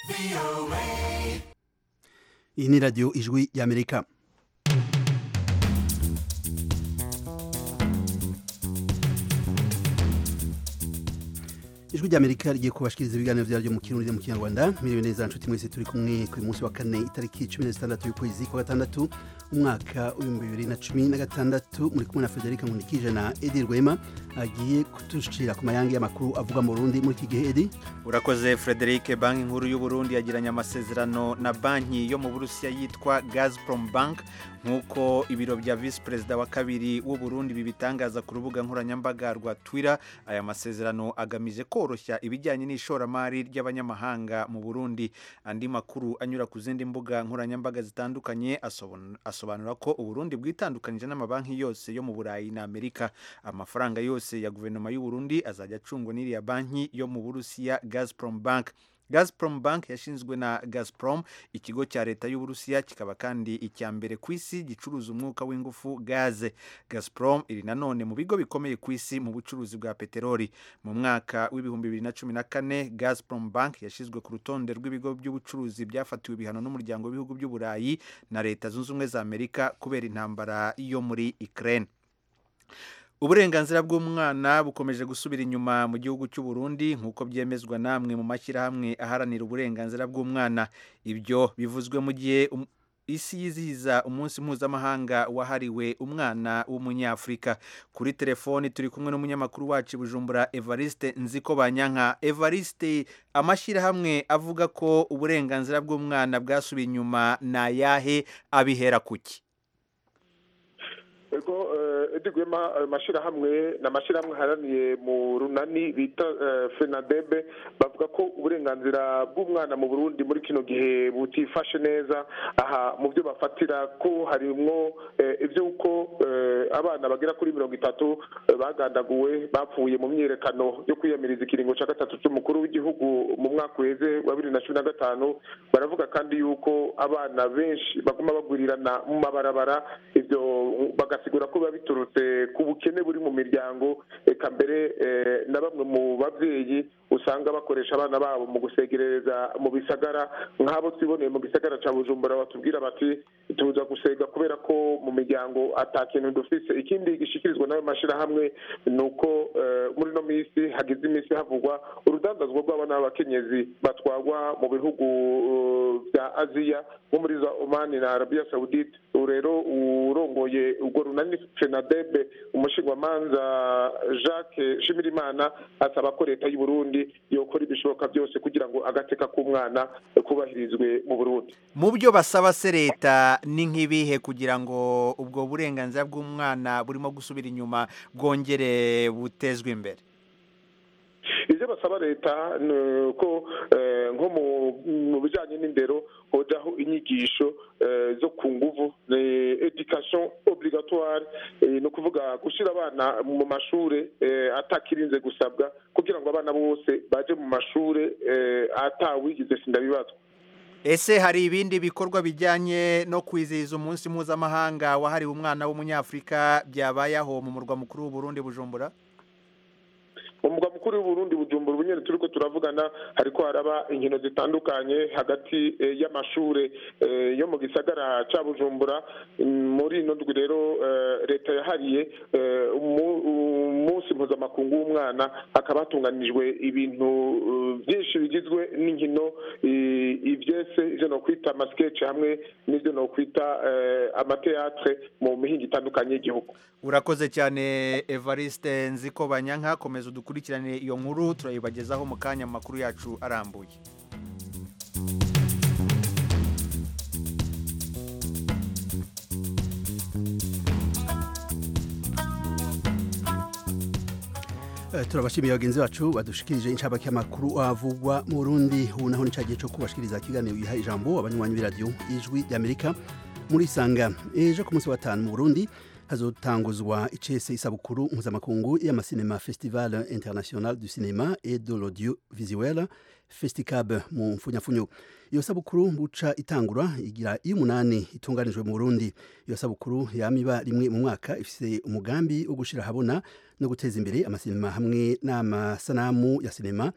iyi ni radiyo ijwi y'amerika ijwi ry'amerika rigiye kubashikiriza ibiganiro vyaryo mu kirundi no mu kinyarwanda miriwe neza nshuti mwese turi kumwe ku munsi wa kane itariki cumi na zitandatu y'ukwezi kwa gatandatu umwaka w'ibihumbi bibiri na cumi na gatandatu muri kumwe na frederica nkunikije na edi rwema agiye kutushira ku mayange y'amakuru avuga mu burundi muri iki gihe edi urakoze frederic banki nkuru y'uburundi yagiranye amasezerano na banki yo mu burusiya yitwa gazprom bank nk'uko ibiro bya visi perezida wa kabiri w'uburundi bibitangaza ku rubuga nkoranyambaga rwa twitter aya masezerano agamije koroshya ibijyanye n'ishoramari ry'abanyamahanga mu burundi andi makuru anyura ku zindi mbuga nkoranyambaga zitandukanye asobanura ko uburundi bwitandukanije n'amabanki yose yo mu burayi na amerika amafaranga yose ya guverinoma y'uburundi azajya acungwa n'iriya banki yo mu burusiya gazprom bank Gazprom Bank yashinzwe na Gazprom ikigo cya leta y'Uburusiya kikaba kandi icya mbere ku isi gicuruza umwuka w'ingufu gaze Gazprom iri nanone mu bigo bikomeye ku isi mu bucuruzi bwa peteroli mu mwaka w'ibihumbi bibiri na cumi na kane Gazprom Bank yashyizwe ku rutonde rw'ibigo by'ubucuruzi byafatiwe ibihano n'umuryango w'ibihugu by'uburayi na leta zunze ubumwe za Amerika kubera intambara yo muri Ukraine uburenganzira bw'umwana bukomeje gusubira inyuma mu gihugu cy'u Burundi nk'uko byemezwa namwe mu mashyirahamwe aharanira uburenganzira bw'umwana ibyo bivuzwe mu gihe isi yizihiza umunsi mpuzamahanga wahariwe umwana w'umunyafurika kuri telefoni turi kumwe n'umunyamakuru wacu bujumbura evariste nziko banyanka evariste amashyirahamwe avuga ko uburenganzira bw'umwana bwasubiye inyuma ni ayahe abihera kuki ego edigwema ayo mashyirahamwe ni amashyirahamwe aharaniye mu runani bita fenadebe bavuga ko uburenganzira bw'umwana mu burundi muri kino gihe butifashe neza aha mu byo bafatira ko harimwo iby'uko abana bagera kuri mirongo itatu bagandaguwe bapfuye mu myiyerekano yo kwiyamiriza ikiringo cya gatatu cy'umukuru w'igihugu mu mwaka uheze wa bibiri na cumi na gatanu baravuga kandi yuko abana benshi baguma bagwirirana mu mabarabara ibyo bagasigura ko biba biturutse ku bukene buri mu miryango reka mbere na bamwe mu babyeyi usanga bakoresha abana babo mu gusegereza mu bisagara nk'abo twiboneye mu gisagara cya bujumbura batubwira bati tuza gusega kubera ko mu miryango atakintu dufise ikindi gishikirizwa n'ayo mashyirahamwe ni uko muri ino minsi hagize iminsi havugwa urudandazwa rw'abana b'abakenyezi batwagwa mu bihugu bya aziya nko muri za omani na arabiya sawudite ubu rero urongoye urwo runani fenadebe umushingwamanza jacques shimirimana asaba ko leta y'u Burundi yokora ibishoboka byose kugira ngo agateka k'umwana kubahirizwe mu burundi mu byo basaba se leta ni nk'ibihe kugira ngo ubwo burenganzira bw'umwana burimo gusubira inyuma bwongere butezwe imbere ibyo basaba leta ni uko nko mu bijyanye n'indero hojaho inyigisho zo ku nguvu education obligatoire ni ukuvuga gushyira abana mu mashuri atakirinze gusabwa kugira ngo abana bose baje mu mashuri atawigize sindabibazwa ese hari ibindi bikorwa bijyanye no kwizihiza umunsi mpuzamahanga wahariwe umwana w'umunyafurika byabayeho mu murwa mukuru w'uburundi bujumbura mu mugwa mukuru w'uburundi bujumbura ubu nyine turi ko turavugana hariko haraba inkino zitandukanye hagati y'amashuri yo mu gisagara cya bujumbura muri ino ndwi rero leta yahariye umunsi mpuzamakungu w'umwana hakaba hatunganijwe ibintu byinshi bigizwe n'inkino ibyese ibyo ni ukwita amasikeci hamwe n'ibyo ni ukwita amateatre mu mihinga itandukanye y'igihugu urakoze cyane evariste nziko banyanka komeza udukurikirane iyo nkuru turayibagezaho mu kanya mu makuru yacu arambuye turabashimiye bagenzi bacu badushikirije inshabake y'amakuru avugwa mu Burundi ubu naho ni cyagiye cyo kubashikiriza ikiganiro giha ijambo abanywanyi b'iradiyo ijwi ry'Amerika muri sanga ejo ku munsi wa gatanu mu Burundi hazotanguzwa icese isabukuru mpuzamakungu y'amasinema festival international du cinéma et de l'audiovisuel festicab mu mfunyafunyo iyo sabukuru buca itangura igira iyo umunani itunganijwe mu Burundi iyo sabukuru yamiba rimwe mu mwaka ifise umugambi wo gushira habona no guteza imbere amasinema hamwe n'amasanamu ya sinema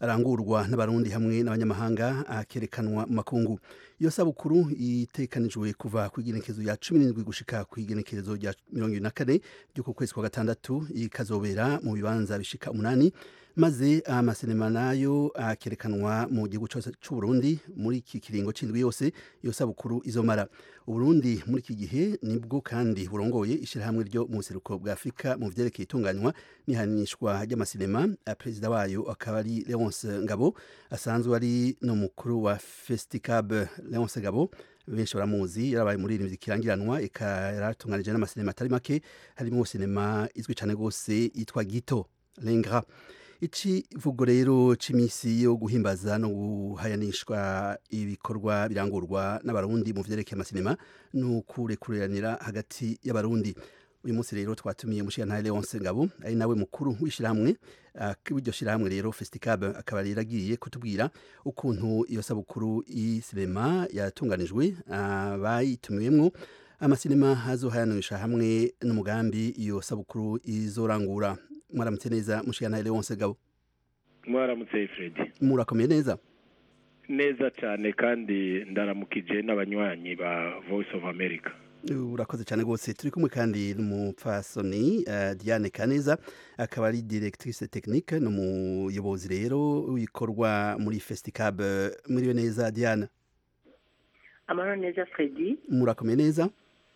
arangurwa n'abarundi hamwe n'abanyamahanga akerekanwa mu makungu iyo sabukuru itekanijwe kuva ku igenekerezo rya cumi n'indwi gushika ku igenekerezo rya mirongo ibiri na kane ry'uku kwezi kwa gatandatu ikazobera mu bibanza bishika umunani maze amasinema nayo akerekanwa mu gihugu cyose cy'u Burundi muri iki kiringo c'indwi yose iyo sabukuru izomara Uburundi muri iki gihe nibwo kandi burongoye ishirahamwe ryo mu buseruko bwa Afurika mu vyerekeye itunganywa n'ihanishwa ry'amasinema perezida wayo akaba ari Leonce Ngabo asanzwe ari n'umukuru wa Festicab Leonce Ngabo benshi baramuzi yarabaye muri iri kirangiranwa yaratunganije n'amasinema atari make harimo sinema izwi cyane rwose yitwa Gito Lengra ici vugo rero c'imisi yo guhimbaza no guhayanishwa ibikorwa birangurwa n'abarundi mu vyerekeye amasinema n'ukurekuranira hagati y'abarundi uyu munsi rero twatumiye mushikantare Leonce Ngabo ari nawe mukuru w'ishirahamwe w'iryo shirahamwe rero Festicab akaba rero agiye kutubwira ukuntu iyo sabukuru y'sinema yatunganijwe abayitumiwemwo amasinema azohayanisha hamwe n'umugambi iyo sabukuru izorangura mwaramutse neza mushikantare Leonce Ngabo mwaramutse Fred murakomeye neza neza cyane kandi ndaramukije n'abanywanyi ba Voice of America urakoze cyane rwose turi kumwe kandi n'umupfasoni uh, Diane Kaneza akaba ari directrice technique n'umuyobozi rero w'ibikorwa muri Festicab muriwe neza Diane amahoro neza Fredi murakomeye neza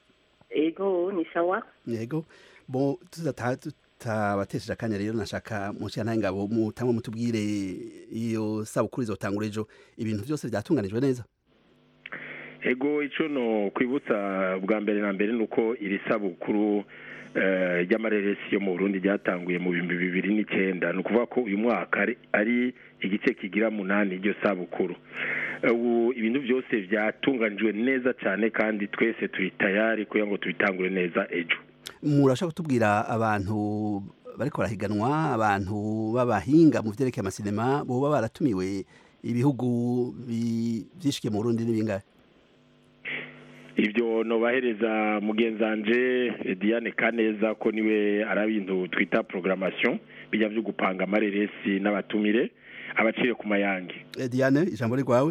ego ni sawa yego bo tutabatesheje akanya rero nashaka mushikantare ngabo mutamwe mutubwire iyo sabukuru izotangura ejo ibintu byose byatunganijwe neza ego icyo no kwibutsa bwa mbere na mbere ni uko iri sabukuru ry'amareresi yo mu burundi ryatanguye mu bihumbi bibiri n'icyenda ni ukuvuga ko uyu mwaka ari igice kigira munani iryo sabukuru ubu ibintu byose byatunganijwe neza cyane kandi twese turi tayari kugira ngo tubitangure neza ejo murashaka kutubwira abantu bariko barahiganwa abantu b'abahinga mu vyerekeye amasinema boba baratumiwe ibihugu vyishikiye mu burundi n'ibingahe ibyo nobahereza mugenzanje Diane Kaneza ko niwe ari ibintu twita programmation bijya byo gupanga amareresi n'abatumire abacire ku mayange Diane ijambo rwawe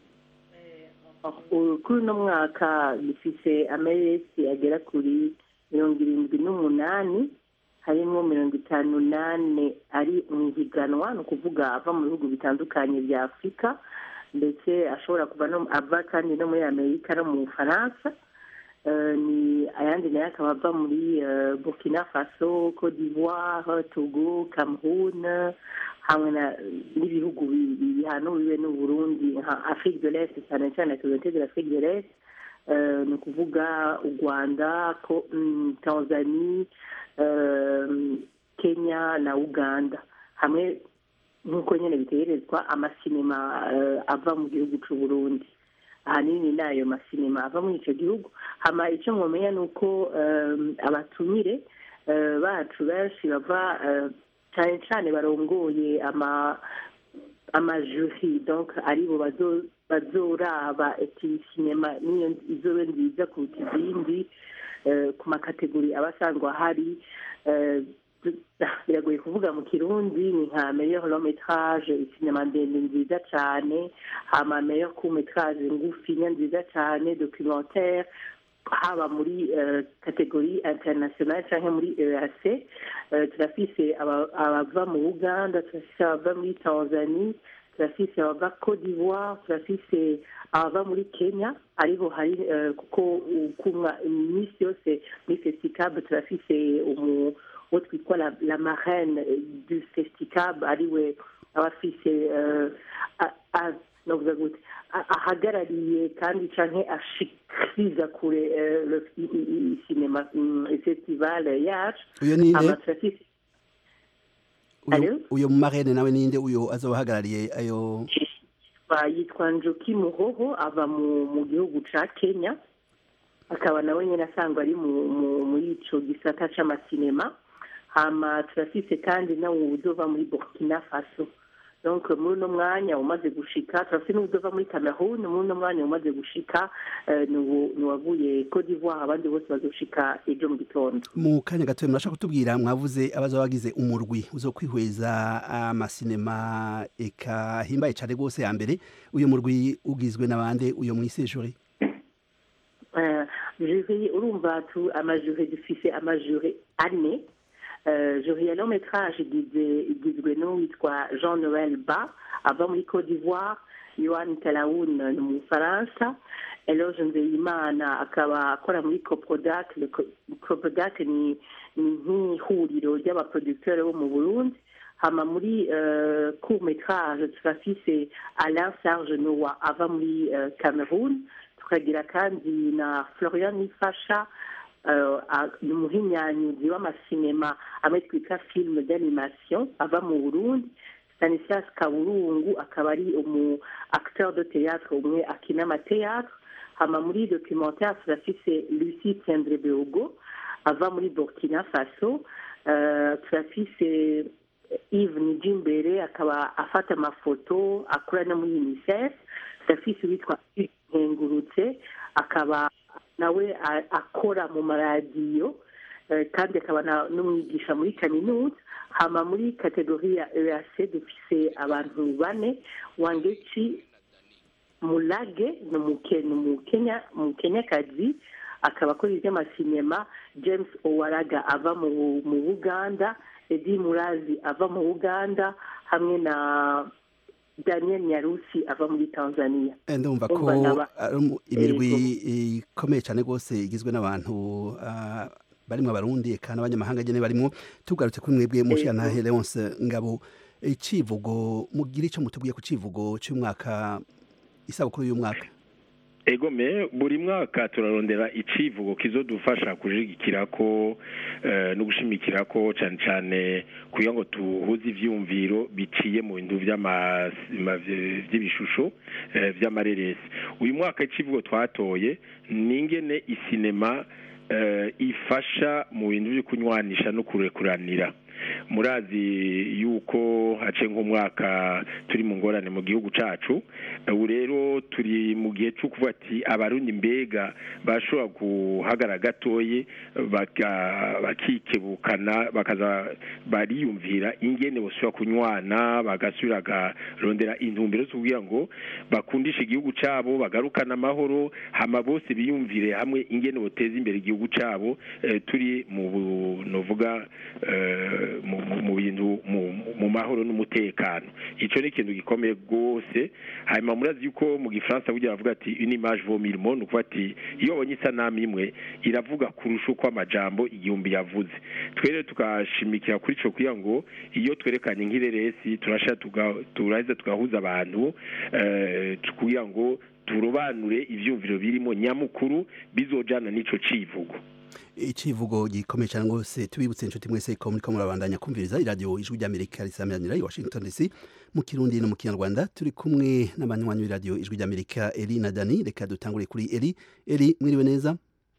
kuri uno mwaka dufise amareresi agera kuri mirongo irindwi n'umunani harimo mirongo itanu n'ane ari mu ihiganwa ni ukuvuga ava mu bihugu bitandukanye bya afurika ndetse ashobora kuva ava kandi no muri amerika no mu bufaransa ni ayandi nayo akaba ava muri burkina faso cote d'ivoire togo cameroon hamwe n'ibihugu bihanuriwe n'uburundi nka afrique de l'est cyane cyane communauté de l'afrique de l'est ni ukuvuga u rwanda tanzania kenya na uganda hamwe nk'uko nyine bitegerezwa amasinema ava mu gihugu cy'u Burundi ahanini ni ayo masinema ava muri icyo gihugu hama icyo mwamenya ni uko abatumire bacu benshi bava cyane cyane barongoye amajuri donc aribo bazoraba eti sinema niyo izobe nziza kuruta izindi ku makategori aba asanzwe ahari biragoye kuvuga mu kirundi ni nka meilleur long metrage sinema ndende nziza cyane hama meilleur court metrage ngufinya nziza cyane documentaire haba muri kategori international cyangwa muri eac turafise abava mu uganda turafise abava muri tanzania turafise abava cote d'ivoire turafise abava muri kenya aribo hari kuko iminsi yose muri festicab turafise umu uwo twitwa la, la marraine du festicab ariwe aba afise novuga gute ahagarariye kandi canke ashikiriza kure sinema festival yacu uyo ninde uyo mu marraine nawe ninde uyo azoba ahagarariye ayo yitwa njoki muhoho ava mu gihugu ca kenya akaba nawe nyine asangwa ari muri ico gisata c'amasinema hama turafise kandi nawe udova muri burkina faso donc muri uno mwanya umaze gushika turafite n'udova muri cameroon muri uno mwanya umaze gushika eh, ni uwo- ni uwavuye cote d'ivoire abandi bose bazoshika ejo mu gitondo mu kanya gato murashaka kutubwira mwavuze abaza bagize umurwi uzo kwihweza amasinema eka himbaye cane rwose ya mbere uyu murwi ugizwe n'abande uyo mwisejuri Eh, jury urumva tu amajure dufise amajure ane Eh, jury ya long métrage igizwe igizwe n'uwitwa jean noel ba ava muri cote d'ivoire yohan talaun ni umufaransa eloge nzeyimana akaba akora muri coprodac Le Co- coprodac ni ni nk'ihuriro ry'abaproducteurs bo mu burundi hama muri uh, court métrage turafise alain serge noa ava muri uh, cameroon tukagira kandi na florian nifasha uh, a- ni umuhinyanyuzi w'amasinema amwe twita film d'animation ava mu burundi stanislas kaburungu akaba ari umu acteur de théâtre umwe akina amateatre hama muri documentaire turafise lucie tiendre beogo ava muri burkina faso uh, turafise Yves Nijimbere akaba afata amafoto akora no muri UNICEF turafise uwitwa nkengurutse akaba nawe a- akora mu maradiyo eh, kandi akaba na- n'umwigisha muri kaminuza hama muri kategori ya EAC dufise abantu bane wangeci mulage ni umuke- ni umukenya umukenyakazi akaba akora iby'amasinema james owaraga ava mu mu buganda edi murazi ava mu buganda hamwe na daniel nyarusi ava muri tanzania Eh, ndumva ko Umva ndaba- ari umu- imirwi ikomeye cyane rwose igizwe n'abantu ah, barimwo abarundi eka n'abanyamahanga nyene barimwo tugarutse kuri mwebwe mushiyantahe leonce ngabo icivugo mugira ico mutubwiye ku civugo c'umwaka isabukuru y'umwaka egome buri mwaka turarondera icivugo kizodufasha kujigikira ko eh, no gushimikira ko cyane cyane kugira ngo tuhuze ivyumviro biciye mu bintu vy'ama- ma- vy'ibishusho eh, vy'amareresi uyu mwaka icivugo twatoye ni ingene isinema eh, ifasha mu bintu byo kunywanisha no kurekuranira murazi yuko hace nk'umwaka turi mu ngorane mu gihugu cacu ubu rero turi mu gihe cyo kuvuga ati abarundi mbega bashobora guhagara gatoye baka- bakikebukana bakaza bariyumvira ingene bosubira kunywana bagasubira bakarondera intumbero zo kugira ngo bakundishe igihugu cabo bagarukane amahoro hama bose biyumvire hamwe ingene boteza imbere igihugu cabo eh, turi mu bu- novuga eh, mu- mu- mu bintu mu- mu mahoro n'umutekano ico ni ikintu gikomeye rwose hanyuma murazi yuko mu gifaransa burya bavuga ati une image vaut mille mots ni ukuvuga ati iyo babonye isanamu imwe iravuga kurusha uko amajambo igihumbi yavuze twe rero tugashimikira kuri ico kugira ngo iyo twerekanye nk'ireresi turasha tuga- turaheza tugahuza abantu eh, kugira ngo turobanure ivyumviro birimo nyamukuru bizojana n'ico civugo icivugo gikomeye cyane rwose tubibutse inshuti mwese ko muriko murabandanya kumviriza iradiyo ijwi ry'amerika risamiranira i washington dc mu kirundi no mu kinyarwanda turi kumwe n'abanywanyi b'iradiyo ijwi ry'amerika eri na dani reka dutangure kuri eri eri mwiriwe neza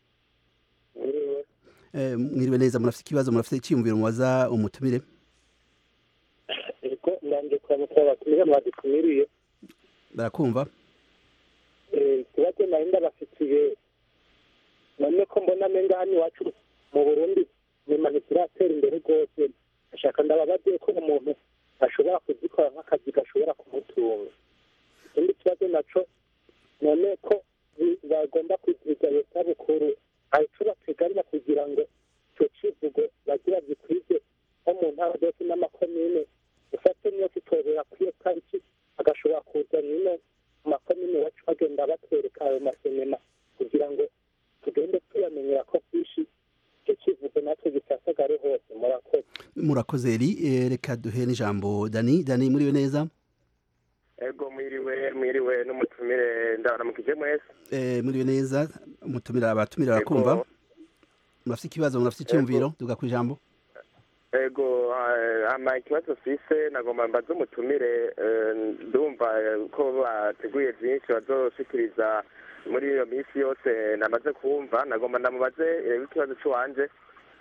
Eh, mwiriwe neza murafite ikibazo murafite icyiyumviro mubaza umutumire ariko ndanje kuramutsa abatumire mwadutumiriye barakumva Eh, ikibazo nari ndabafitiye none ko mbona amenga hano iwacu mu burundi nyuma ntituratera imbere rwose ashaka ndababaze ko umuntu ashobora kuzikora nk'akazi gashobora kumutunga ikindi kibazo naco none ko bi- bagomba kwizihiza iyo sabukuru hari ico bateganya kugira ngo ico civugo bagira gikwize nko mu ntara zose n'amakomine ufate niyo kitorera kuri iyo tariki agashobora kuza nyine mu makomine iwacu bagenda batwereka ayo masinema kugira ngo tugende tuyamenyera ko byinshi icyo kivugo natwe gisasagare hose murakoze murakoze eri Eh, reka duhe n'ijambo dani dani mwiriwe neza ego mwiriwe mwiriwe n'umutumire ndabaramukije mwese Eh, mwiriwe neza umutumira abatumira barakumva murafite ikibazo murafite icyiyumviro duga ku ijambo ego ah, ama ikibazo fise nagomba mbaze umutumire eh, ndumva eh, ko bateguye byinshi bazoshikiriza muri iyo minsi yose namaze kumva nagomba ndamubaze eh, ikibazo cy'uwanje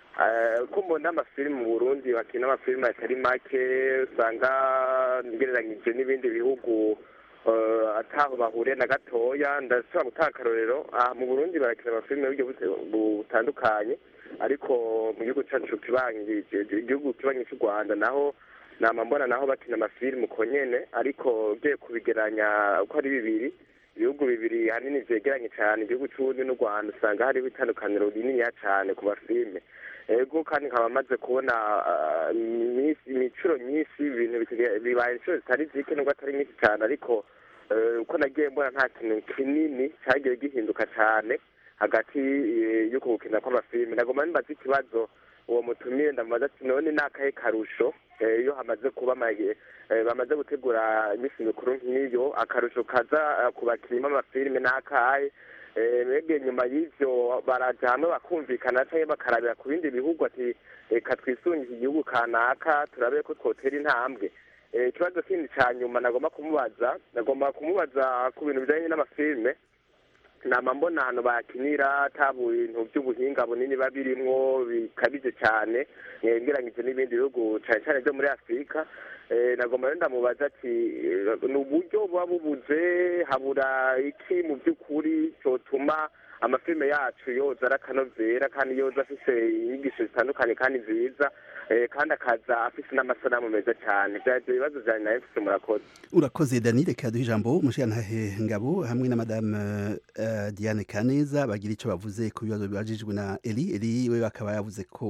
Eh, ko mbona amafilime mu burundi bakina amafilime atari make usanga ngereranyije n'ibindi bihugu eh, ataho bahuriye na gatoya ndashobora gutanga akarorero aha mu burundi barakina amafilime y'uburyo bute- butandukanye ariko mu gihugu cyacu kibangije igihugu kibanyi cy'u rwanda naho nama mbona naho bakina amafilime uko nyene ariko ugiye kubigeranya uko ari bibiri ibihugu bibiri hanini vyegeranye cyane igihugu c'uburundi n'u rwanda usanga hariho itandukaniro rininiya cane ku mafilime ego kandi nkaba maze kubona ah, iminsi- imicuro myinshi ibintu bitege- bibaye inshuro zitari zike nubwo atari nyinshi cyane ariko eh, uko nagiye mbona nta kintu kinini cyagiye gihinduka cyane hagati eh, y'uko gukina kw'amafilime nagomba nimbaza ikibazo uwo mutumire ndamubaza ati none ni akahe karusho eh, iyo hamaze kuba amage- eh, bamaze gutegura iminsi mikuru nk'iyo akarusho kaza eh, ku bakinnyi b'amafilime ni akahe Eh, mwebwe nyuma y'ivyo baraja hamwe bakumvikana canke bakarabira ku bindi bihugu ati reka twisungize igihugu kanaka turabe ko twotera intambwe Eh, ikibazo kindi ca nyuma nagomba kumubaza nagomba kumubaza ku bintu bijanye n'amafilime nama mbona ahantu bakinira ata bintu by'ubuhinga bunini biba birimwo bikabije cyane eh, ngeranyije n'ibindi bihugu cyane cyane byo muri afurika Eh, nagomba rero ndamubaza ati eh, ni uburyo buba bubuze habura iki mu by'ukuri cyotuma amafilime yacu yoza ari akanovera kandi yoza afise inyigisho zitandukanye kandi nziza eh, kandi akaza afise n'amasanamu meza cyane byari ibyo bibazo byanjye nawe mfise murakoze urakoze dani reka duhe ijambo umushirantahe ngabo hamwe na madame uh, diane kaneza bagira icyo bavuze ku bibazo bibajijwe na eli eli we akaba yavuze ko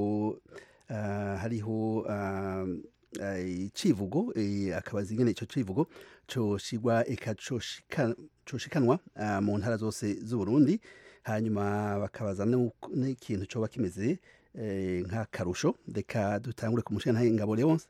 uh, hariho uh, uh, icivugo eh, akabaza ingene ico civugo coshigwa eka coshika- coshikanwa uh, mu ntara zose z'uburundi hanyuma bakabaza n'uko- n'ikintu coba kimeze eh, nk'akarusho reka dutangure ku mushirantahe ngabo leonce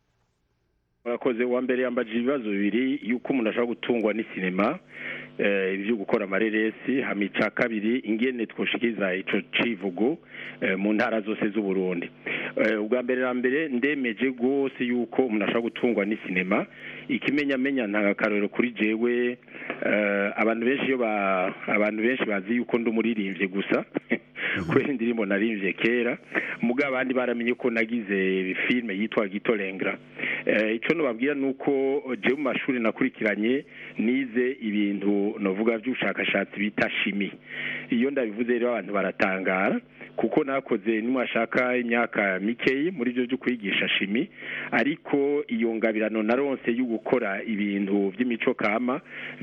murakoze uwa mbere yambajije ibibazo bibiri yuko umuntu ashobora gutungwa n'isinema eh, ibyo gukora amareresi hama ica kabiri ingene twoshikiriza ico civugo eh, mu ntara zose z'uburundi Eh, ubwa mbere na mbere ndemeje rwose yuko umuntu ashobora gutungwa n'isinema ikimenyamenya nta akarorero kuri jewe eh, abantu benshi iyo ba abantu benshi bazi yuko ndi umuririmbyi gusa kubera indirimbo narimvye kera muga abandi baramenye ko nagize filme yitwa gitolengra eh, ico nobabwira nuko jewe mu mashuri nakurikiranye nize ibintu novuga vy'ubushakashatsi bita shimi iyo ndabivuze rero abantu baratangara kuko nakoze nimwashaka imyaka mikeyi muri byo byo kwigisha shimi ariko iyo ngabirano naronse yo gukora ibintu by'imico kama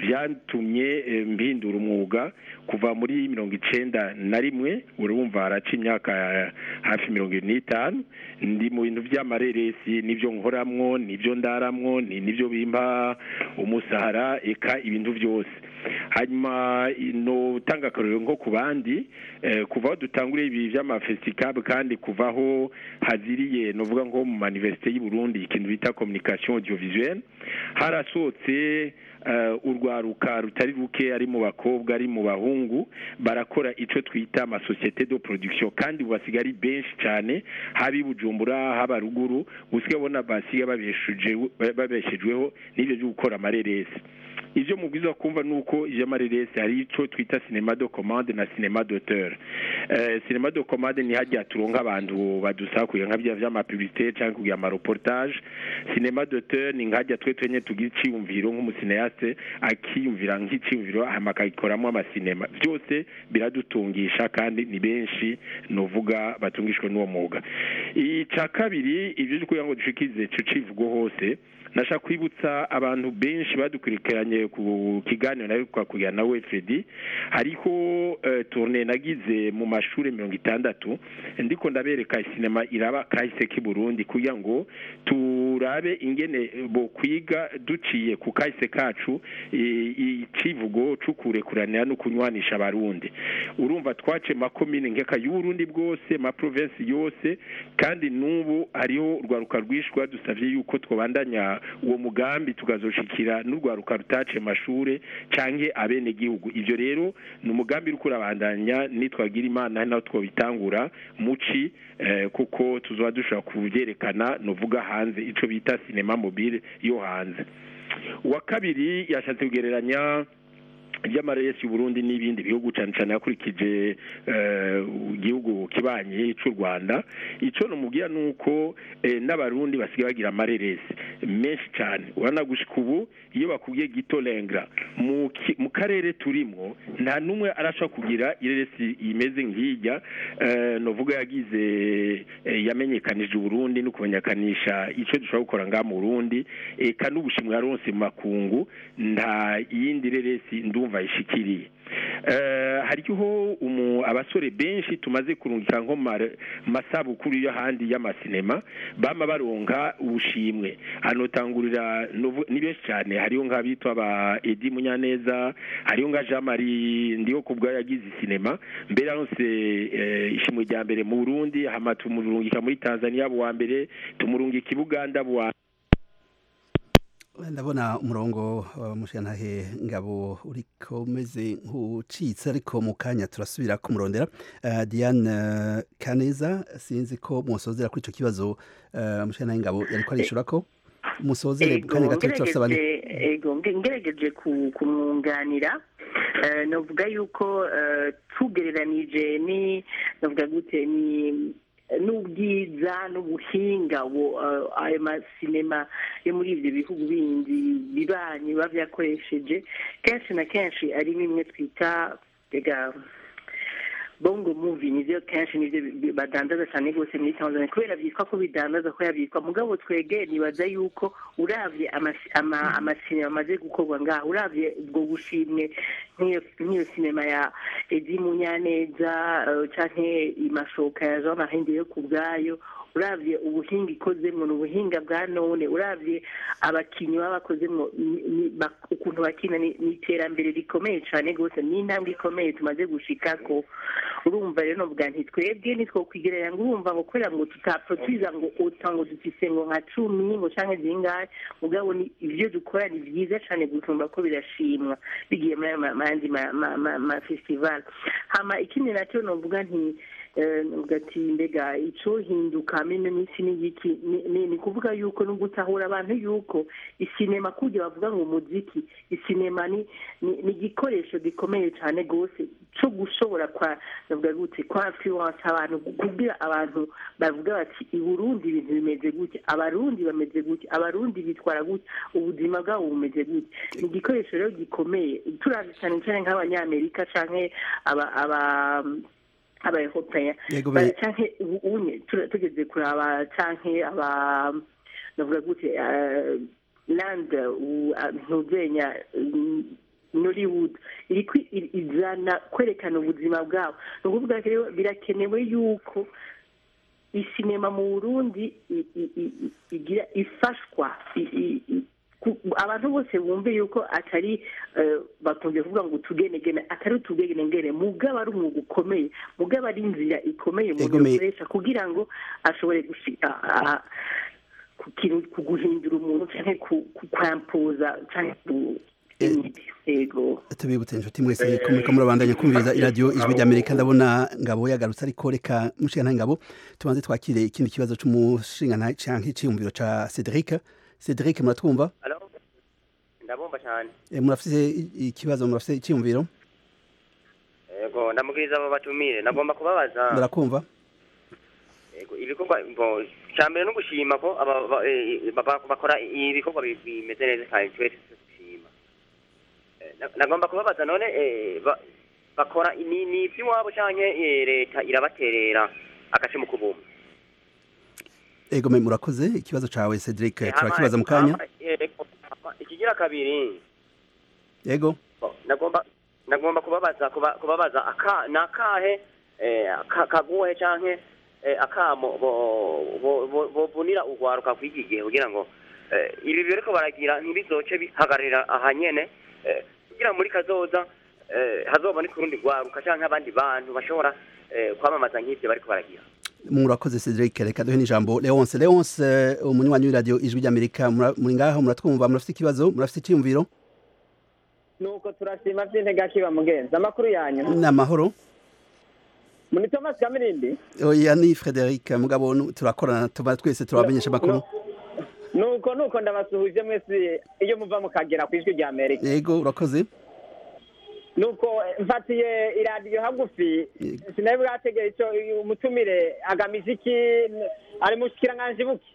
vyatumye eh, mpindura umwuga kuva muri mirongo icenda na rimwe urumva haraca imyaka eh, hafi mirongo ibiri n'itanu ndi mu bintu vy'amareresi nivyo nkoramwo nivyo ndaramwo ni nivyo bimpa umusahara eka ibintu vyose hanyuma notanga akarorero nko ku bandi eh, kuva aho dutanguriye ibi vy'amafesticab kandi kuvaho haziriye novuga nko mu manivesite y'u Burundi ikintu bita communication audiovisuelle harasohotse uh, urwaruka rutari ruke ari mu bakobwa ari mu bahungu barakora ico twita amasosiyete de production kandi basiga ari benshi cyane haba i bujumbura haba ruguru usiga bona basiga babeshejweho babeshejweho n'ivyo byo gukora amareresi ivyo mubwiza kumva nuko ivyamareresi hari ico twita cinema de commande na cinema d'auteur eh, cinema de commande ni hajya turonka abantu badusaba kugira nka bya vy'amapublicité canke kugira amareportage cinema d'auteur ni nkajya twe twenye tugira iciyumviro nk'umusineaste akiyumvira nk'iciyumviro hama akagikoramo amasinema byose biradutungisha kandi ni benshi novuga batungishwe n'uwo mwuga ica kabiri ivyo vyo kugira ngo dushikize ico civugo hose nashaka kwibutsa abantu benshi badukurikiranye ku kiganiro nawe twakugira nawe Fredi hariho uh, tourne nagize mu mashuri mirongo itandatu ndiko ndabereka sinema iraba kahise k'i Burundi kugira ngo turabe ingene bo kwiga duciye ku kahise kacu icivugo cukurekuranira no kunywanisha abarundi urumva twace makomine nkeka y'uburundi bwose ma province yose kandi n'ubu hariho urwaruka rwishwa dusavye yuko twobandanya uwo mugambi tukazoshikira n'urwaruka rutace mashure canke abene gihugu ivyo rero ni umugambi uriko urabandanya nitwagira imana naho twobitangura muci eh, kuko tuzoba dushobora kuvyerekana novuga hanze ico bita cinema mobile yo hanze uwa kabiri yashatse kugereranya ry'amaresi y'uburundi n'ibindi bihugu cyane cyane hakurikije eh, igihugu kibanye cy'u rwanda icyo numubwira ni uko eh, n'abarundi basigaye bagira amareresi menshi cyane urabona gushika ubu iyo bakubwiye gito lengra mu ki- mu karere turimo nta n'umwe arashobora kugira ireresi imeze nk'ijya eh, novuga yagize eh, yamenyekanije uburundi no kumenyekanisha icyo dushobora gukora ngaha mu burundi eka n'ubushimwe yaronse mu makungu nta yindi reresi ndumva yishikiriye Eh, hariho umu abasore benshi tumaze kurungika nko mu mare- mu masabukuru y'ahandi y'amasinema bama baronka ubushimwe hanotangurira novu- ni benshi cyane hariho nk'abitwa ba Edi Munyaneza hariho nka Jean Marie ndiho kubwa yagize sinema mbere aronse eh, ishimwe rya mbere mu Burundi hama tumurungika muri Tanzania buwa mbere tumurungika i Buganda buwa ndabona umurongo wa mushantahe ngabo uriko umeze nk'ucitse ariko mu kanya turasubira kumurondera uh, Diane uh, Kaneza sinzi ko musozera kuri ico kibazo uh, mushantahe ngabo yariko arishura ko musozere mu kanya gato turasaba ni ngerageje ego nge- ngerageje ku- kumwunganira eh, novuga yuko eh, tugereranije ni novuga gute ni n'ubwiza n'ubuhinga bu- eh, ayo masinema yo muri ibyo bihugu bindi bibanyi biba byakoresheje kenshi na kenshi ari bimwe twita rega bongo movie nivyo kenshi nivyo bi- bi- badandaza cyane rwose muri tanzania kubera byitwa ko bidandaza ko yabyitwa mugabo twege nibaza yuko uravye amasi- ama- amasinema amaze gukorwa ngaha uravye ubwo bushimwe nk'iyo nk'iyo sinema ya edi munyaneza eh, canke imashoka ya jean marie yo ku bwayo uravye ubuhinga ikozemwo ni ubuhinga bwa none uravye abakinyi baba bakozemwo ni- ni- bak- ukuntu bakina ni ni iterambere rikomeye cane rwose ni intambwe ikomeye tumaze gushikako urumva rero novuga nti twebwe nitwokwigerera ngo urumva ngo kubera ngo tutaprotiza ngo ota ngo dufise ngo nka cumi ngo canke zingahe mugabo ni ivyo dukora ni vyiza cane gusumba ko birashimwa bigiye muri ayo ma- mandi ma- ma- ma- ma festival hama ikindi nacyo novuga nti eh, novuga ati mbega ico hinduka mino n'isi n'igiki ni- ni ni kuvuga yuko no gutahura abantu yuko isinema kurya bavuga ngo umuziki isinema ni ni ni igikoresho gikomeye cyane rwose cyo gushobora kwa navuga gute kwa influence abantu kubwira abantu bavuga bati i Burundi ibintu bimeze gutya abarundi bameze gutya abarundi bitwara gutya ubuzima bwabo bumeze gutya ni igikoresho rero gikomeye turazi cyane cyane nk'abanyamerika canke aba aba abaeuropéen Yego, Ba- be- canke ubu- unye tura- tugeze kuraba canke aba navuga gute eh, land u- ah, ntuzenya mm, nollywood iriko i- izana kwerekana ubuzima bwabo ni ukuvuga rero birakenewe yuko isinema mu burundi i- i- i- i- igira ifashwa i- i- i- ku- abantu bose bumve yuko atari eh, bakunze kuvuga ngo utugenegene atari utugenegene mugabo ari umwuga ukomeye mugabo ari inzira ikomeye umuntu Egome- yakoresha kugira ngo ashobore gushika ah, ku kintu ku guhindura umuntu canke ku ku- kwampuza canke ku yego tubibutse inshuti mwese ko muriko murabandanya kumviriza iradiyo ijwi ry'amerika ndabona ngabo yagarutse ariko reka mushingantahe ngabo tubanze twakire ikindi kibazo c'umushingantahe canke iciyumviro ca cedric cedric muratwumva Halo? ndabumva cyane Eh, murafise i- ikibazo murafise iciyumviro yego ndamubwiriza abo batumire nagomba kubabaza murakumva yego ibikorwa ngo cya mbere no gushima ko aba- ba- eh, ba- ba- bakora ibikorwa bi- bimeze neza cyane twese dushima Eh, na- nagomba kubabaza none eh, ba- bakora ni ni iby'iwabo cyangwa leta irabaterera agace mu kubumba ego me murakoze ikibazo cawe cedric Eh, turakibaza mu hama- kanya hama, yego, hama, ikigira kabiri yego Bo, nagomba nagomba kubabaza kuba- kubabaza aka nakahe eh, ka- kaguhe canke eh, akamo bo- bo- bo- bovunira urwaruka kw'iki gihe kugira ngo eh, ibi biriko baragira ntibizoce bihagararira aha nyene eh, kugira muri kazoza eh, hazoboneka urundi rwaruka canke abandi bantu bashobora eh, kwamamaza nk'ivyo bariko baragira murakoze cedric reka duhe n'ijambo leonce leonce umunywanyi w'iradiyo ijwi ry'amerika mura- muri ngaho muratwumva murafise ikibazo murafise iciyumviro nuko turashima vy'intege akiba mugenzi amakuru yanyu ni amahoro muri thomas kamirindi oya ni frederic mugabo nu- turakorana tuba twese turabamenyesha amakuru nuko nuko ndabasuhuje mwese iyo muva mukagera ku ijwi rya amerika yego urakoze nuko mfatiye iradiyo hagufi sinari bwategera icyo umutumire agamije iki ari mu kiranganji buki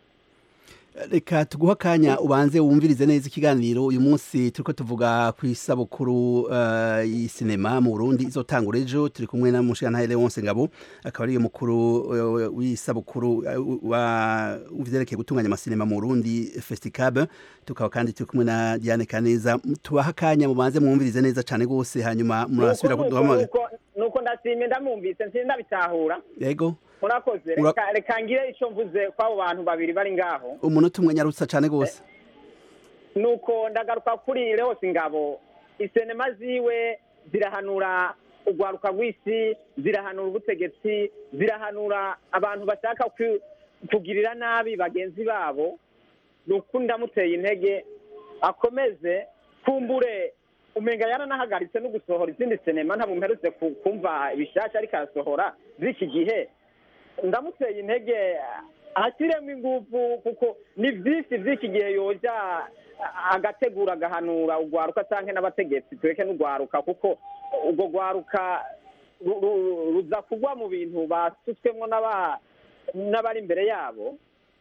reka tuguha akanya ubanze wumvirize neza ikiganiro uyu munsi turiko tuvuga ku isabukuru uh, y'isinema mu Burundi izotangura ejo turi kumwe na mushikana Leonce Ngabo akaba ari mukuru uh, w'isabukuru uh, wa uvyerekeye gutunganya amasinema mu Burundi Festicab tukaba kandi turi kumwe na Diane Kaneza tubaha akanya mubanze mwumvirize neza cane gose hanyuma murasubira kuduhamagara nuko ndashimye ndamwumvise nsindabitahura yego murakoze reka ngire icyo mvuze kw'abo bantu babiri bari ngaho umunota umwe nyarutsa cyane rwose nuko ndagaruka kuri rehose ingabo isenema ziwe zirahanura urwaruka rw'isi zirahanura ubutegetsi zirahanura abantu bashaka kugirira nabi bagenzi babo ni uko ndamuteye intege akomeze kumbure umenga yaranahagaritse no gusohora izindi sinema ntabwo mperutse kumva ibishasha ariko arasohora z'iki gihe ndamuteye intege ashyiremo ingufu kuko ni byinshi by'iki gihe yoja agategura agahanura urwaruka cyangwa n'abategetsi tureke n'urwaruka kuko urwo rwaruka ruza kugwa mu bintu basutswemo n'abari imbere yabo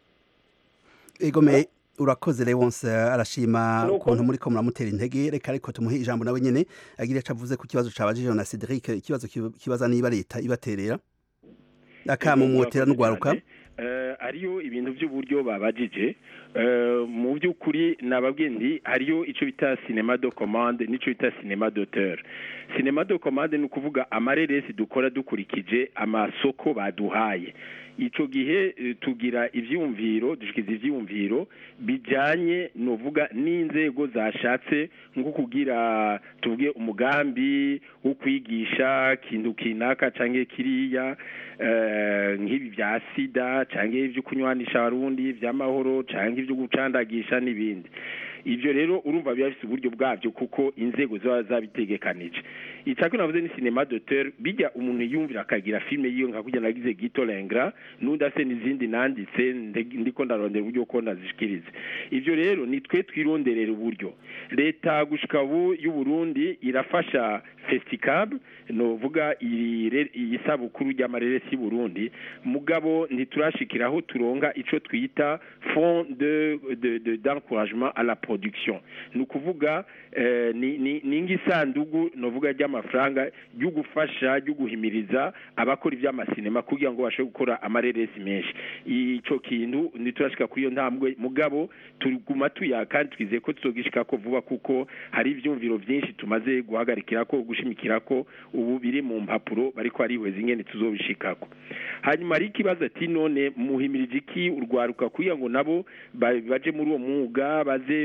egome urakoze Leonce arashima ukuntu muri ko muramutera intege reka ariko tumuhe ijambo nawe nyene agira ico avuze ku kibazo cabajije na Cedric ikibazo kibaza niba leta ibaterera akama mwotera n'urwaruka hariyo ibintu by'uburyo babajije mu by'ukuri nababwiye ndi hariyo icyo bita sinema do komande n'icyo bita sinema d'auteur sinema do komande ni ukuvuga amareresi dukora dukurikije amasoko baduhaye icyo gihe tugira ibyumviro dushyikiza ibyumviro bijyanye nuvuga n'inzego zashatse nko kugira tuvuge umugambi wo kwigisha ikintu kinaka cyangwa kiriya nk'ibi bya sida cyangwa ibyo kunywanisha abarundi by'amahoro cyangwa ibyo gucandagisha n'ibindi ibyo rero urumva biba bifite uburyo bwabyo kuko inzego ziba zabitegekanije icya navuze ni sinema d'auteur bijya umuntu yumvira akagira filime yiyo nka kujya nagize gito lengra n'undi ase n'izindi nanditse ndiko ndarondera uburyo ko nazishikirize ibyo rero ni twe twironderera uburyo leta gushika ubu y'u Burundi irafasha festicab novuga iyi sabukuru ry'amareresi y'u Burundi mugabo ntiturashikiraho turonga ico twita fond de de d'encouragement à la production ni ukuvuga ni nk'isandugu novuga ry'amafaranga ryo gufasha ryo guhimiriza abakora iby'amasinema kugira ngo babashe gukora amareresi menshi icyo kintu ntiturashika kuri iyo ntambwe mugabo tuguma tuya kandi twizeye ko tuzogishika ko vuba kuko hari ibyumviro byinshi tumaze guhagarikira ko gushimikira ko ubu biri mu mpapuro bariko arihweza ingene tuzobishikako hanyuma hari ikibazo ati none muhimirije iki urwaruka kugira ngo nabo baje muri uwo mwuga baze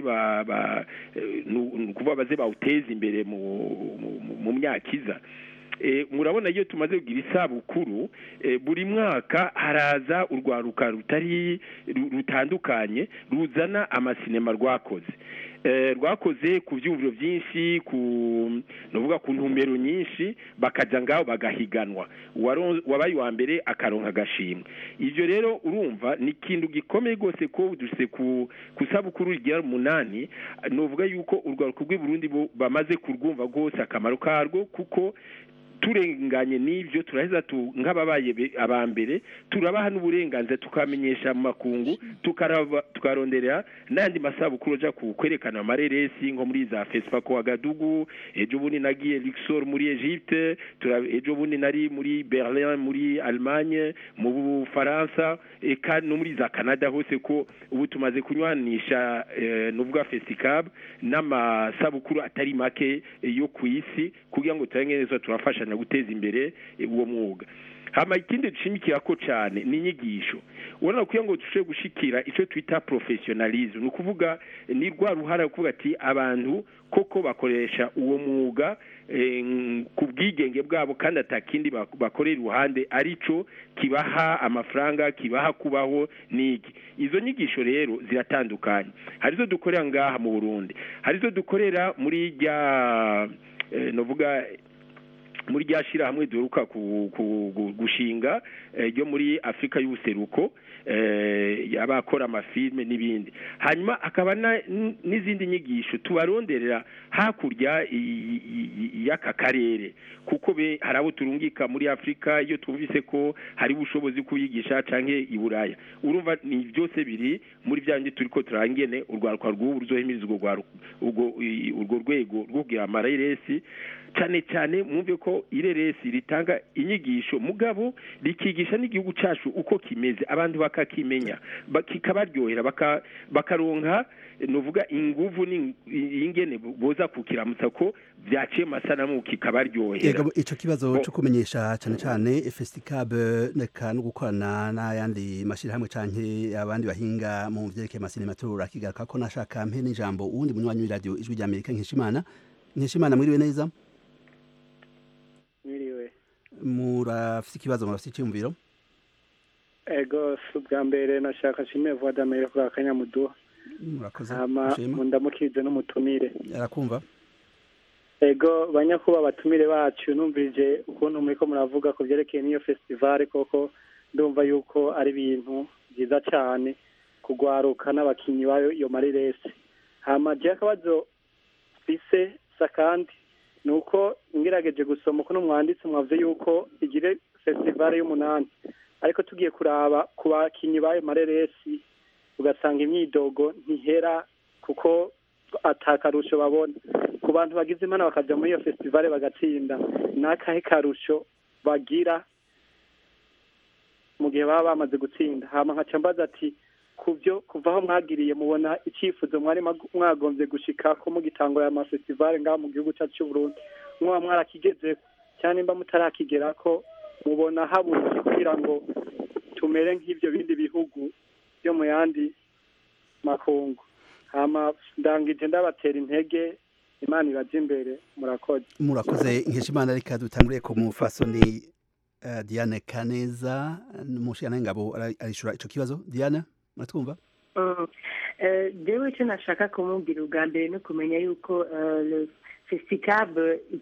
kuba baze bawuteza imbere mu myaka iza murabona iyo tumaze kugira isabukuru buri mwaka haraza urwaruka rutari rutandukanye ruzana amasinema rwakoze rwakoze ku byumviro byinshi ku nuvuga ku ntumbero nyinshi bakajya ngaho bagahiganwa wabaye uwa mbere akaronka agashimwe ibyo rero urumva ni ikintu gikomeye rwose ko duse ku isabukuru rigira umunani nuvuga yuko urwaruka rw'i Burundi bamaze kurwumva rwose akamaro karwo kuko turenganye n'ibyo turaheza nk'ababaye aba mbere turabaha n'uburenganzira tukamenyesha mu makungu tukaronderera n'andi masabukuru ajya kwerekana amareresi nko muri za fesipako wagadugu ejo bundi nagiye Luxor muri Egypte ejo bundi nari muri Berlin muri Allemagne mu Bufaransa eka no muri za Canada hose ko ubu tumaze kunywanisha nuvuga festicab n'amasabukuru atari make yo ku isi kugira ngo turenge neza turafasha na guteza imbere uwo mwuga hama ikindi dushimikira ko cyane ni inyigisho ubona kugira ngo dushobore gushikira icyo twita professionalism ni ukuvuga ni rwa ruhara kuvuga ati abantu koko bakoresha uwo mwuga ku bwigenge bwabo kandi atakindi bakorera iruhande aricyo kibaha amafaranga kibaha kubaho n'iki izo nyigisho rero ziratandukanye hari izo dukorera ngaha mu burundi hari izo dukorera muri rya novuga muri rya shyirahamwe duheruka gushinga ryo muri afurika y'ubuseruko eh, abakora amafilme n'ibindi hanyuma akaba na- n- n'izindi nyigisho tubaronderera hakurya i- i- i- y'aka karere kuko be hari abo turungika muri afurika iyo twumvise ko hari ubushobozi kuyigisha canke i buraya urumva ni byose biri muri bya bindi turiko turangene urwaruka rw'ubu ruzohimiriza urwo rwaru- urwo i- urwo rwego rwo kugira amareresi cyane cyane mwumve ko ireresi ritanga inyigisho mugabo rikigisha n'igihugu cyacu uko kimeze abantu bakakimenya ba- kikabaryohera baka- bakaronka nuvuga inguvu ni- ingene boza kukiramutsa ko byaciye amasanamu kikabaryohera Ego ico kibazo Bo- cyo kumenyesha cyane cyane Festicab neka no gukorana n'ayandi mashirahamwe canke abandi bahinga mu vyerekeye masinematura kigaruka ko nashaka mpe n'ijambo uwundi munywanyi w'iradio ijwi rya Amerika nkishimana nkishimana mwiriwe neza mwiriwe murafite ikibazo murafite icyumviro ego si ubwa mbere nashaka nshimiye vuba d'amere kuri aka kanyamuduha murakoze hama mushima mundamukize n'umutumire arakumva ego banyakuba abatumire bacu numvirije ukuntu muriko muravuga ku byerekeye n'iyo festivale koko ndumva yuko ari ibintu byiza cyane kugwaruka n'abakinyi bayo iyo mariresi hama je akabazo fise sakandi ni uko ngerageje gusoma uko n'umwanditsi mwavuze yuko igire festivale y'umunani ariko tugiye kuraba ku bakinyi bayo mareresi ugasanga imyidogo ntihera kuko atakarusho babona ku bantu bagize imana bakaja muri iyo festivale bagatsinda n'akahe karusho bagira mu gihe baba bamaze gutsinda hama nkaca mbaza ati kubyo kuva aho mwagiriye mubona icyifuzo mwari mag- mwagombye gushika ko mugitangura aya mafestivale ngaha mu gihugu cyacu cy'u Burundi mwaba mwarakigeze cyane nimba mutarakigera ko mubona habuze kugira ngo tumere nk'ibyo bindi bihugu byo mu yandi makungu hama ndangije ndabatera intege imana ibaje imbere murakoze murakoze nkishimana reka dutangure ku mufasoni uh, Diane Kaneza mushana ngabo arishura ico kibazo Diane muratwumva Mm. Eh, jewe icyo nashaka kumubwira ubwa mbere ni ukumenya yuko eh, le festicab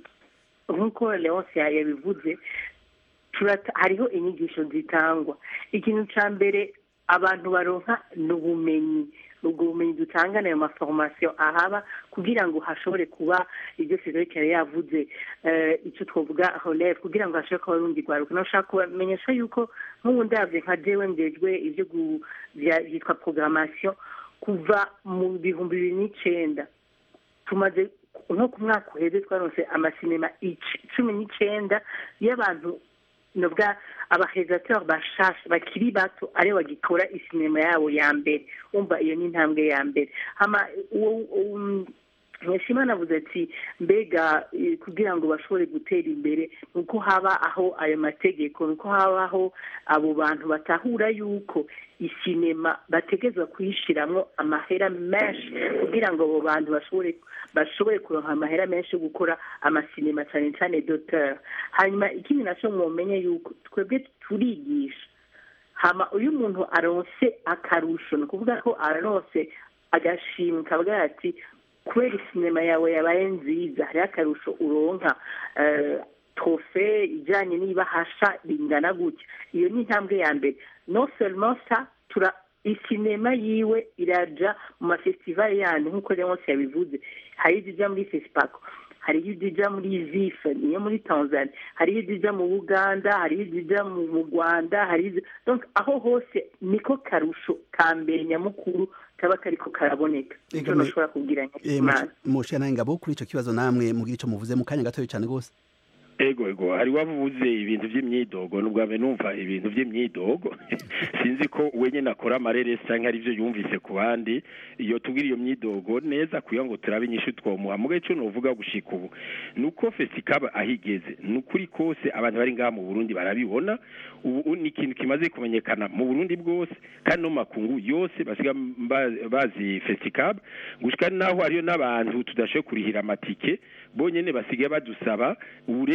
nk'uko leonce yabivuze turata- hariho inyigisho zitangwa ikintu cya mbere abantu baronka ni ubumenyi ubwo bumenyi dutanga nayo maforomasiyo ahaba kugira ngo hashobore kuba ibyo federike yari yavuze eh, icyo twavuga releve kugira ngo hashobore kuba rundi rwaruka nashaka kubamenyesha yuko nk'ubu ndabyo nka jewe ndejwe ibyo gu- bya- byitwa programmation kuva mu bihumbi bibiri n'icenda tumaze nko ku mwaka uheze twaronse amasinema ic- cumi n'icenda y'abantu nubwa abahezateur bashasha bakiri bato aribo bagikora isinema yabo ya mbere umva iyo ni intambwe ya mbere hama uwo- um, mweshimana avuze ati mbega eh, kugira ngo bashobore gutera imbere ni uko haba aho ayo mategeko ni uko habaho abo bantu batahura yuko isinema bategerezwa kuyishiramwo amahera menshi kugira ngo abo bantu bashobore bashobore kuronka amahera menshi yo gukora amasinema cyane cyane doteur hanyuma ikindi nacyo mwomenye yuko twebwe turigisha hama uyu muntu aronse akarusho ni ukuvuga ko aronse agashimwe kavuga ati kubera isinema yawe yabaye nziza hariho akarusho uronka eh, trofe ijyanye n'ibahasha bingana gutya iyo ni intambwe ya mbere no seulement ça tura isinema yiwe iraja mu mafestivali yandi nk'uko leonce yabivuze hari izija muri fesipako hariho izija muri zife niyo muri tanzania hariho izija mu buganda hariho izija mu mu rwanda hariho izi- donc aho hose niko karusho ka mbere nyamukuru kaba kariko karaboneka icyo Ego, me- nashobora kubwira Eh, nyakimana mushana ngabo kuri ico kibazo namwe mugira ico muvuze mu kanya gatoya cyane gose ego ego hari wavuze ibintu by'imyidogo n'ubwa mbere numva ibintu by'imyidogo sinzi ko wenyine akora amareresi cyangwa ari byo yumvise ku bandi iyo tubwira iyo myidogo neza kugira ngo turabe inyishu twomuha muga icyo nuvuga gushika ubu ni uko fesikaba aho igeze ni ukuri kose abantu bari ngaha mu burundi barabibona ubu ni ikintu kimaze kumenyekana mu burundi bwose kandi no mu makungu yose basiga mba- bazi fesikaba gushika naho hariyo n'abantu tudashoboye kurihira amatike bonyene basigaye badusaba uburenganzira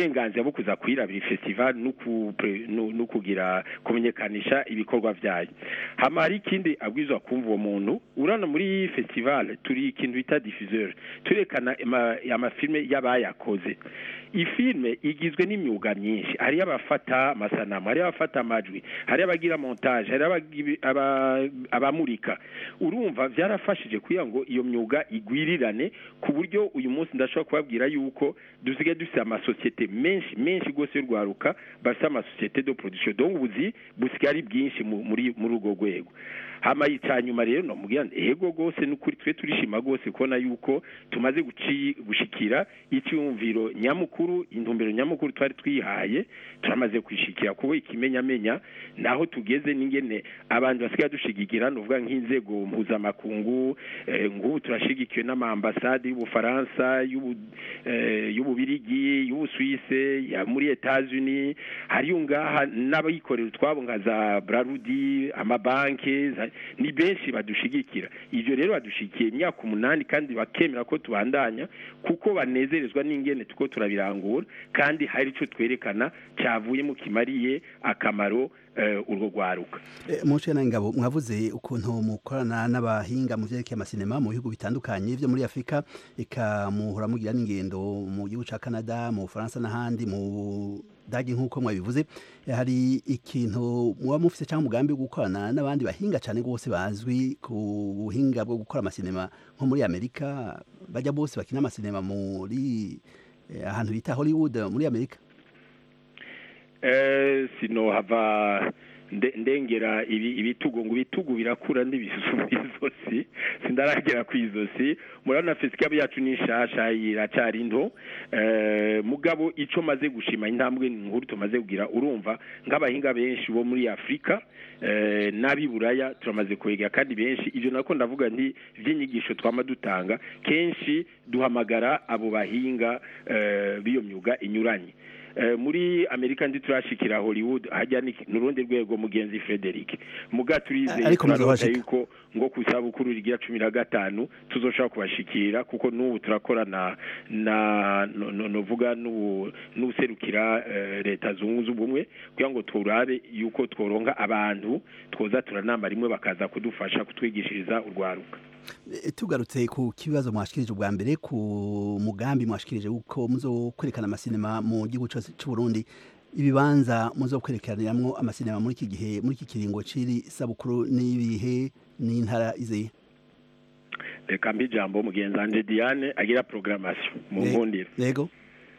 uburenganzira bwo kuza kwirabira festival no ku- pre- no- no kugira kumenyekanisha ibikorwa vyayo hama hari ikindi abwirizwa kumva uwo muntu urana muri festival turi ikintu bita diffuseur turekana ama- amafilme y'abayakoze ifilme igizwe n'imyuga myinshi hariyo abafata amasanamu hariyo abafata amajwi hariyo abagira montage hariyo abagi- aba- abamurika urumva byarafashije kugira ngo iyo myuga igwirirane ku buryo uyu munsi ndashobora kubabwira yuko dusigaye dufite amasosiyete menshi menshi rwose y'urwaruka bafite amasosiyete de production donc ubuzi busigaye ari bwinshi mu- muri muri urwo rwego hama icyanyuma rero nomubwira nti ego rwose n'ukuri twe turishima rwose kubona yuko tumaze guci- gushikira icyumviro nyamukuru intumbero nyamukuru twari twihaye turamaze kwishikira kuko ikimenyamenya naho tugeze n'ingene abantu basigaye dushigikira nuvuga nk'inzego mpuzamakungu eh, ngubu turashigikiwe n'amaambasade y'ubufaransa y'ubu- eh, y'ububirigi y'ubusuwise ya muri etats-unis hariyo ngaha n'abikorera utwabo nka za brarudi amabanki za- ni benshi badushigikira ivyo rero badushigikiye imyaka umunani kandi bakemera ko tubandanya kuko banezerezwa n'ingene tuko turabirangura kandi hari ico twerekana cavuyemo kimariye akamaro eh, urwo rwaruka Eh, Muce na ngabo mwavuze ukuntu mukorana n'abahinga mu vyerekeye amasinema mu bihugu bitandukanye vyo muri Afrika eka muhora mugira n'ingendo mu gihugu ca Canada mu Faransa n'ahandi mu dagi nk'uko mwabivuze Eh, hari ikintu muba mufise cyangwa umugambi wo gukorana n'abandi bahinga cyane rwose bazwi ku buhinga bwo gukora amasinema nko muri Amerika bajya bose bakina amasinema muri eh, ahantu bita Hollywood muri Amerika eh, sinohava nde- ndengera ibi- ibitugu ngo ibitugu birakura n'ibisusu mw'izosi sindaragera ku izosi murabona fesikabu yacu ni nshasha iracari nto eh, mugabo ico maze gushima intambwe nkuru tumaze kugira urumva nk'abahinga benshi bo muri afurika eh, n'ab'i buraya turamaze kwegera kandi benshi ivyo nako ndavuga nti vy'inyigisho twama dutanga kenshi duhamagara abo bahinga eh, b'iyo myuga inyuranye Eh, muri amerika ndi turashikira hollywood hajya ni nurundi rwego mugenzi frederic muga turizeye Ariko turarota muzohashika. yuko ngo ku isabukuru rigira cumi na gatanu tuzoshobora kubashikira kuko n'ubu turakorana na no- no- novuga n'ubu- n'userukira eh, leta zunze ubumwe kugira ngo turabe yuko tworonka abantu twoza turanamba rimwe bakaza kudufasha kutwigishiriza urwaruka Eh, tugarutse ku kibazo mwashikirije ubwa mbere ku mugambi mwashikirije uko muzo kwerekana amasinema mu gihugu cyose cy'u Burundi ibibanza muzo kwerekaniramwo amasinema muri iki gihe muri iki kiringo ciri sabukuru n'ibihe n'intara izihe reka mbi ijambo mugenzi wanje diane agira programmation mu Eh, nkundiro yego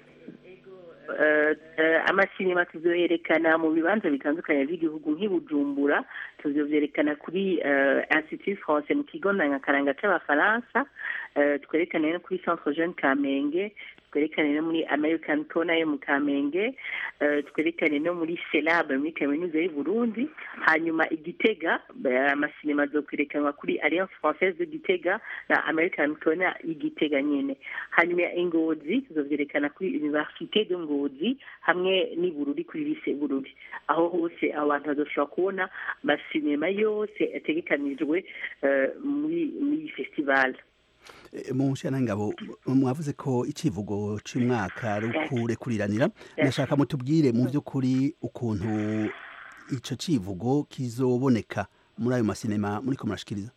Eh, eh, amasinema tuzoyerekana mu bibanza bitandukanye by'igihugu nk'i Bujumbura tuzovyerekana kuri eh, Institut Français mu kigo ndangakaranga c'abafaransa eh, twerekane no kuri Centre Jeune Kamenge twerekane no muri American Corner yo mu Kamenge eh, twerekane no muri Celab muri kaminuza y'u Burundi hanyuma igitega eh, amasinema azokwerekanwa kuri Alliance Française de Gitega na American Corner y'igitega nyene hanyuma ingozi tuzovyerekana kuri Université de Ngozi hamwe n'ibururi kuri lise bururi aho hose abantu bazoshobora kubona amasinema yose ategekanijwe eh, muri muri iyi festival Eh, mu nshana ngabo mwavuze ko icivugo c'umwaka ari ukurekuriranira ndashaka mutubwire mu by'ukuri ukuntu ico civugo kizoboneka muri ayo masinema muri ko murashikiriza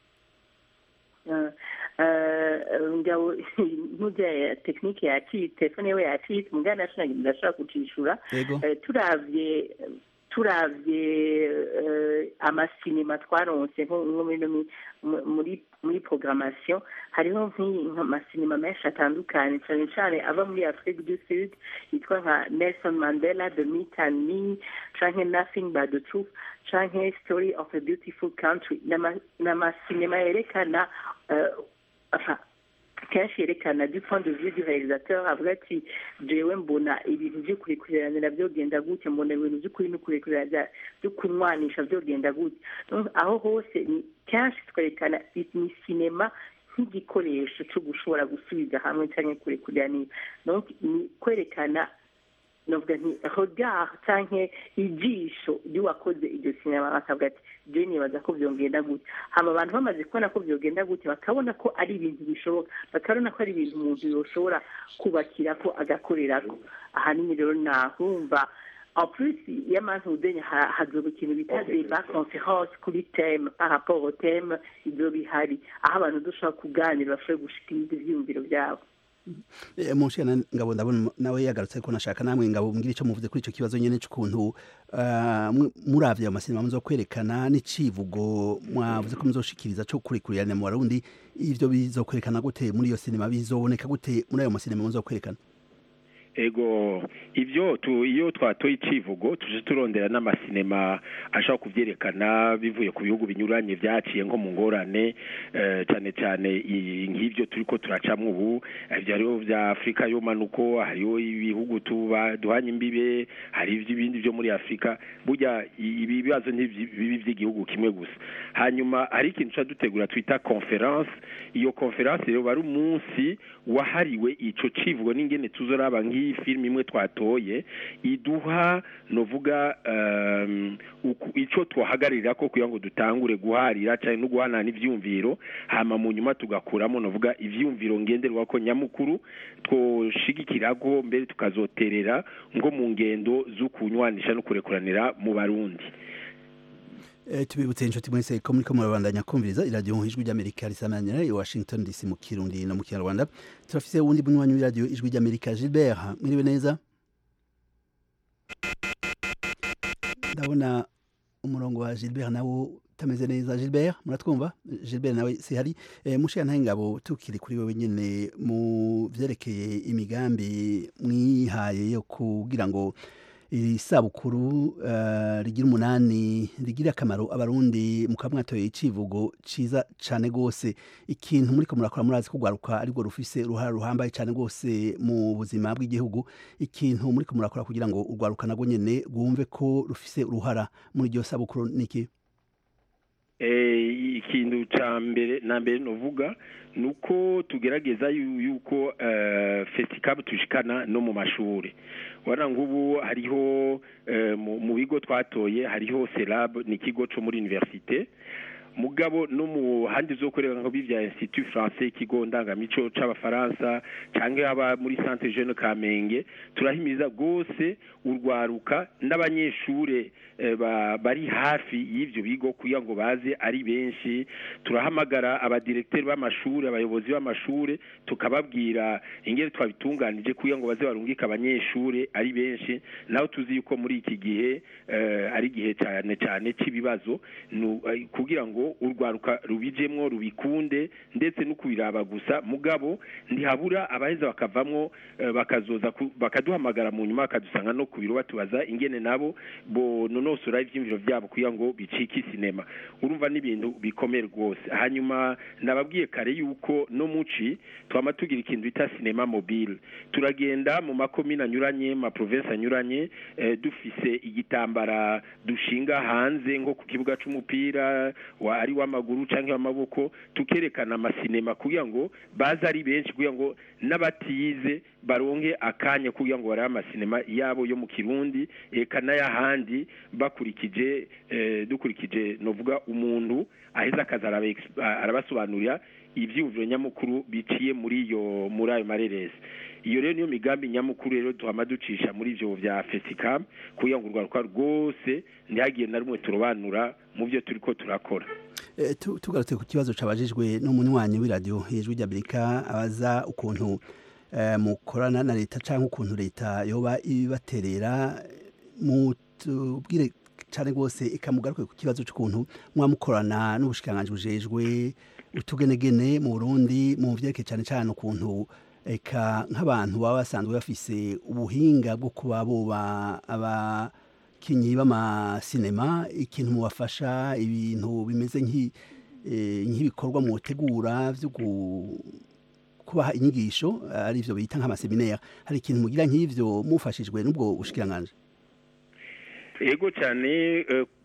Eh, eh, ngabo ntuze tekinike yacitse telefone yewe yacitse mugana ndashobora kucishura yego Eh, turavye turavye eh, amasinema twaronse nko nko muri no mi- mu- muri muri programmation hariho nk'i- nk'amasinema menshi atandukanye cyane cyane ava muri afrique du sud yitwa nka nelson mandela the meet and me canke nothing but the truth canke story of a beautiful country N'ama- n'amasinema yerekana eh, enfin, kenshi yerekana du point de vue du réalisateur avuga ati jewe mbona ibintu vy'ukurekuranira vyogenda gute mbona ibintu vy'ukuri n'ukurekurira vy'ukunwanisha vyogenda gute Donc, aho hose ni kenshi twerekana i- ni sinema nk'igikoresho co gushobora gusubiza hamwe canke kurekuranira donc ni kwerekana novuga nti regard canke ijisho ry'uwakoze iryo sinema bakavuga ati je nibaza ko vyogenda gute hama abantu bamaze kubona ko vyogenda gute bakabona ko ari ibintu bishoboka bakabona ko ari ibintu umuntu yoshobora kubakirako agakorerako ahanini rero nahumva en plus y'amantudenye hazoba ikintu bita débat conférence kuri thème par rapport au thème ivyo bihari aho abantu dushobora kuganira bashobore gushikiriza ivyiyumviro vyabo Eh, Mushana ngabo ndabona nawe yagarutse ko nashaka namwe ngabo mbwira ico muvuze kuri ico kibazo nyene c'ukuntu ah, mwe- muravye ayo masinema muzo kwerekana n'icivugo mwavuze ko muzoshikiriza co kurikurirana mu Barundi ivyo bizokwerekana gute muri iyo sinema bizoboneka gute muri ayo masinema muzo kwerekana ego ibyo tu iyo twatoye icivugo tuje turondera n'amasinema ashobora kuvyerekana bivuye ku bihugu binyuranye vyaciye nko mu ngorane eh, cyane cyane i- nk'ivyo turiko turacamwo ubu ivyo hariho vya afurika y'umanuko hariho ibihugu tuba duhanye imbibe hari ivy'ibindi vyo muri afurika burya i- ibi bibazo ntibibi vy'igihugu kimwe gusa hanyuma hari ikintu ca dutegura twita conference iyo conference rero bari umunsi wahariwe ico civugo n'ingene tuzoraba nk'iyi filime imwe twatoye iduha novuga um, uku- ico twahagararira ko kugira ngo dutangure guharira cyane no guhanana ivyumviro hama mu nyuma tugakuramo novuga ivyumviro ngenderwa ko nyamukuru twoshigikirako mbere tukazoterera ngo mu ngendo z'ukunywanisha no kurekuranira mu barundi Eh, tubibutse inshuti mwese ko muriko murabandanya kumviriza iradiyo ijwi ry'amerika risamanira i washington dc mu kirundi no mu kinyarwanda turafise wundi munywanyi w'iradiyo ijwi ry'amerika gilbert mwiriwe neza ndabona umurongo wa gilbert nawo utameze neza gilbert muratwumva gilbert nawe sihari e, mushiya ntahe ngabo tukiri kuri wewe nyene mu vyerekeye imigambi mwihaye yo kugira ngo iri sabukuru uh, rigira umunani rigira akamaro abarundi mukaba mwatoye icivugo ciza cane gose ikintu muriko murakora murazi ko rwaruka aribwo rufise uruhara ruhambaye cane gose mu buzima bw'igihugu ikintu muriko murakora kugira ngo urwaruka nagwo nyene rwumve ko rufise uruhara muri iryo sabukuru niki eh, ikintu ca mbere na mbere novuga nuko tugerageza yu- yuko uh, festicab tushikana no mu mashuri wana ngubu hariho uh, mu, mu bigo twatoye hariho selab ni ikigo co muri universite mugabo no mu handi zokorera nko bivya institut français ikigo ndangamico c'abafaransa canke aba muri centre jeune kamenge turahimiza gose urwaruka n'abanyeshure eh, ba- bari hafi y'ivyo bigo kugira ngo baze ari benshi turahamagara abadirekteri b'amashure abayobozi b'amashure tukababwira ingene twabitunganije kugira ngo baze barungike abanyeshure ari benshi naho tuzi yuko muri iki gihe eh, ari igihe cyane cyane cy'ibibazo nu- eh, kugira ngo urwaruka rubijemwo rubikunde ndetse no kubiraba gusa mugabo ntihabura abaheza bakavamwo eh, bakazoza ku- bakaduhamagara mu nyuma bakadusanga no ku biro batubaza ingene nabo bo nonosora ivyimviro vyabo kugira ngo bicike isinema urumva n'ibintu bikomeye rwose hanyuma nababwiye kare yuko no muci twama tugira ikintu bita sinema mobile turagenda mu makomine anyuranye ma province anyuranye eh, dufise igitambara dushinga hanze nko ku kibuga c'umupira wa ari w'amaguru canke w'amaboko tukerekana amasinema kugira ngo baze ari benshi kugira ngo n'abatize baronke akanya kugira ngo barabe amasinema yabo yo mu kirundi eka n'ayahandi bakurikije eh, dukurikije novuga umuntu aheza akaza araba ex- arabasobanurira ivyiyumviro nyamukuru biciye muri iyo muri ayo mareresi iyo rero niyo migambi nyamukuru rero tuhama ducisha muri ivyo vya fesicam kugira ngo urwaruka rwose ntihagire na rumwe turobanura mu vyo turiko turakora Eh, tu- tugarutse ku kibazo cabajijwe n'umunywanyi w'iradiyo ijwi ry'amerika abaza ukuntu eh, mukorana na leta canke ukuntu leta yoba ibibaterera mutubwire cane rwose ikamugaruke ku kibazo c'ukuntu mwamukorana n'ubushikiranganji bujejwe utugenegene mu burundi mu vyerekeye cane cane ukuntu eka nk'abantu baba basanzwe bafise ubuhinga bwo kuba boba abakinyi b'amasinema ikintu mubafasha ibintu bimeze nk'i- eh, nk'ibikorwa mutegura vyo gu- kubaha inyigisho ari ivyo bita nk'amaseminaire hari ikintu mugira nk'ivyo mufashijwe n'ubwo bushikiranganji ego cyane eh,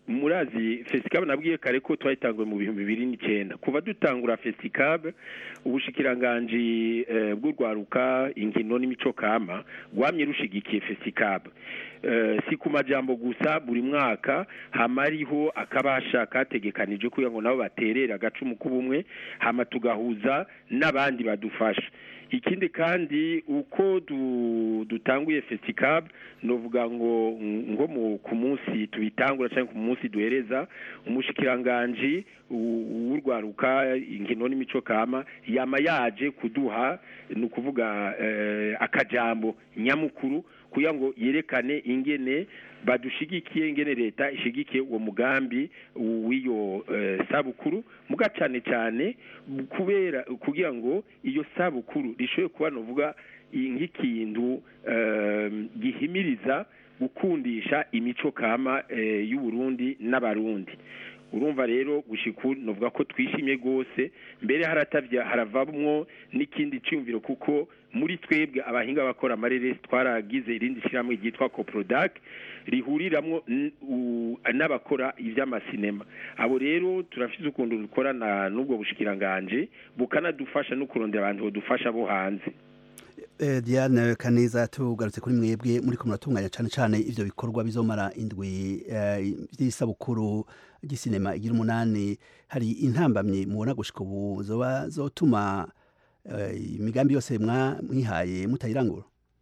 murazi fesikabe nabwiye kare ko twayitanguye mu bihumbi bibiri n'icyenda kuva dutangura fesikabe ubushikiranganji eh, bw'urwaruka inkino n'imico kama rwamye rushigikiye fesikabe Eh, si ku majambo gusa buri mwaka hama hariho akabasha kategekanije kugira ngo nabo baterere agacumu k'ubumwe hama tugahuza n'abandi badufasha ikindi kandi uko du, dutanguye festicab novuga ngo ngo mu ku munsi tubitangura cyangwa ku munsi duhereza umushikiranganji u- w'urwaruka inkino n'imico kama yama yaje kuduha ni ukuvuga eh, akajambo nyamukuru kugira ngo yerekane ingene badushigikiye ingene leta ishigikiye uwo mugambi w'iyo eh, sabukuru muga cyane cyane kubera kugira ngo iyo sabukuru rishobore kuba novuga i- nk'ikintu eh, gihimiriza gukundisha imico kama eh, y'u Burundi n'abarundi urumva rero gushiku novuga ko twishimye gose mbere haratavya haravamwo n'ikindi cyumviro kuko muri twebwe abahinga bakora amareresi twaragize irindi shyirahamwe ryitwa coprodac rihuriramwo n- u- n'abakora ivy'amasinema abo rero turafise ukuntu dukorana n'ubwo bushikiranganje bukanadufasha no kurondera abantu bodufasha bo hanze Eh, Diane Kaneza tugarutse kuri mwebwe muri ko muratunganya cyane cyane ivyo bikorwa bizomara indwi eh, by'isabukuru ry'isinema igira umunani hari intambamye mubona gushika ubu zoba zotuma eh, imigambi yose mwa mwihaye mutayirangura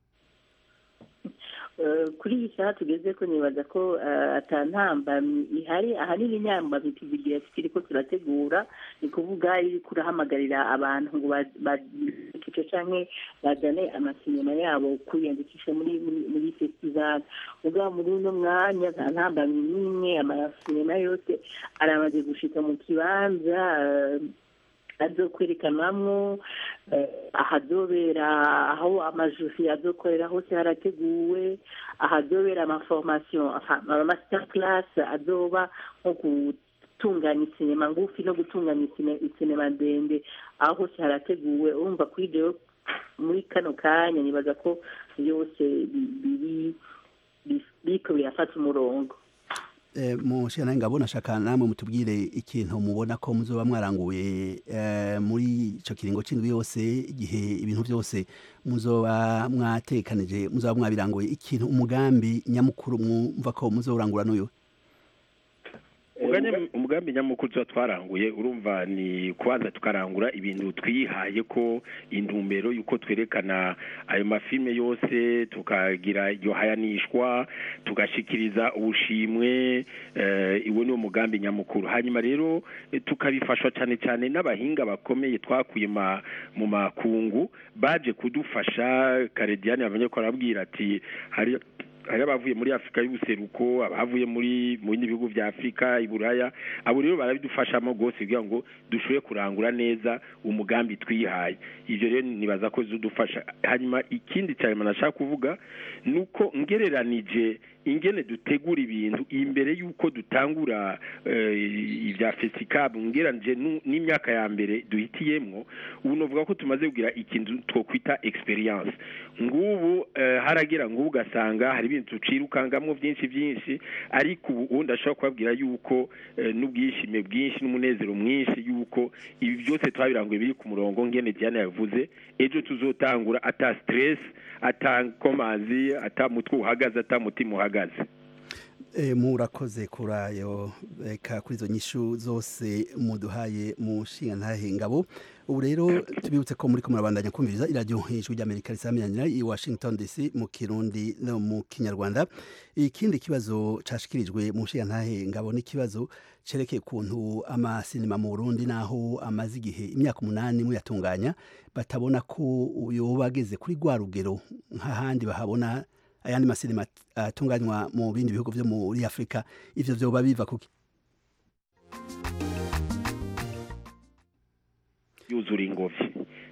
Eh, kuri iyi saha tugeze ko nibaza ko eh, ata ntambamyi ihari ahanini inyambamyi tuzigira tukiri ko turategura ni kuvuga iriko urahamagarira abantu ngo bakice canke bazane amasinema yabo kwiyandikisha muri muri- muri festival mugabo muri uno mwanya nta ntambamyi n'imwe amasinema yose aramaze gushika mu kibanza eh, azokwerekanwamwo eh, ahazobera aho amajusi azokorera hose harateguwe ahazobera amaformation ama master class azoba nko gutunganya isinema ngufi no gutunganya isine- isinema ndende aho hose harateguwe urumva kuri rero muri kano kanya nibaza ko byose bi- biri bi- biriko birafata umurongo Eh, mushikana ngabo nashaka namwe mutubwire ikintu mubona ko muzoba mwaranguye eh, muri ico kiringo c'indwi yose igihe ibintu byose muzoba mwatekanije muzoba mwabiranguye ikintu umugambi nyamukuru mwumva ko muzorangura n'uyu Uganye umugambi nyamukuru tuba twaranguye urumva ni kubanza tukarangura ibintu twihaye ko intumbero yuko twerekana ayo mafilme yose tukagira iryo hayanishwa tugashikiriza ubushimwe eh, iwo ni umugambi nyamukuru hanyuma rero eh, tukabifashwa cyane cyane n'abahinga bakomeye twakuye ma, mu makungu baje kudufasha karediani bamenye ko arabwira ati hari hari abavuye muri afurika y'ubuseruko abavuye muri mu bindi bihugu vya afurika iburaya abo rero barabidufashamo rwose kugira ngo dushobore kurangura neza umugambi twihaye ivyo rero nibaza ko zidufasha hanyuma ikindi cyane nashaka kuvuga ni uko ngereranije ingene dutegura ibintu imbere y'uko dutangura eh, ibya fesikabu ngeranije nu- n'imyaka ya mbere duhitiyemwo ubu novuga ko tumaze kugira ikintu twokwita experience ngubu eh, haragira ngubu ugasanga hari ibintu tucirukangamwo byinshi byinshi ariko ubu ubu ndashobora kubabwira yuko eh, n'ubwishime bwinshi n'umunezero mwinshi yuko ibi byose twabiranguye biri ku murongo ngene Diana yavuze ejo tuzotangura ata stress ata komanzi ata mutwe uhagaze ata mutima uhagaze E, murakoze kuri ayo reka kuri izo nyishu zose muduhaye mu nshinga ntahe ngabo ubu rero tubibutse ko muri ko murabandanya kumviriza iradiyo ijwi ry'amerika risaminanira i washington dc mu kirundi no mu kinyarwanda ikindi kibazo cashikirijwe mu nshinga ntahe ngabo n'ikibazo cerekeye ukuntu amasinema mu burundi naho amaze igihe imyaka umunani muyatunganya batabona ko yoba ageze kuri rwa rugero nk'ahandi bahabona ayandi masinema atunganywa mu bindi bihugu vyo muri Afrika ivyo vyoba biva kuki yuzura ingobyi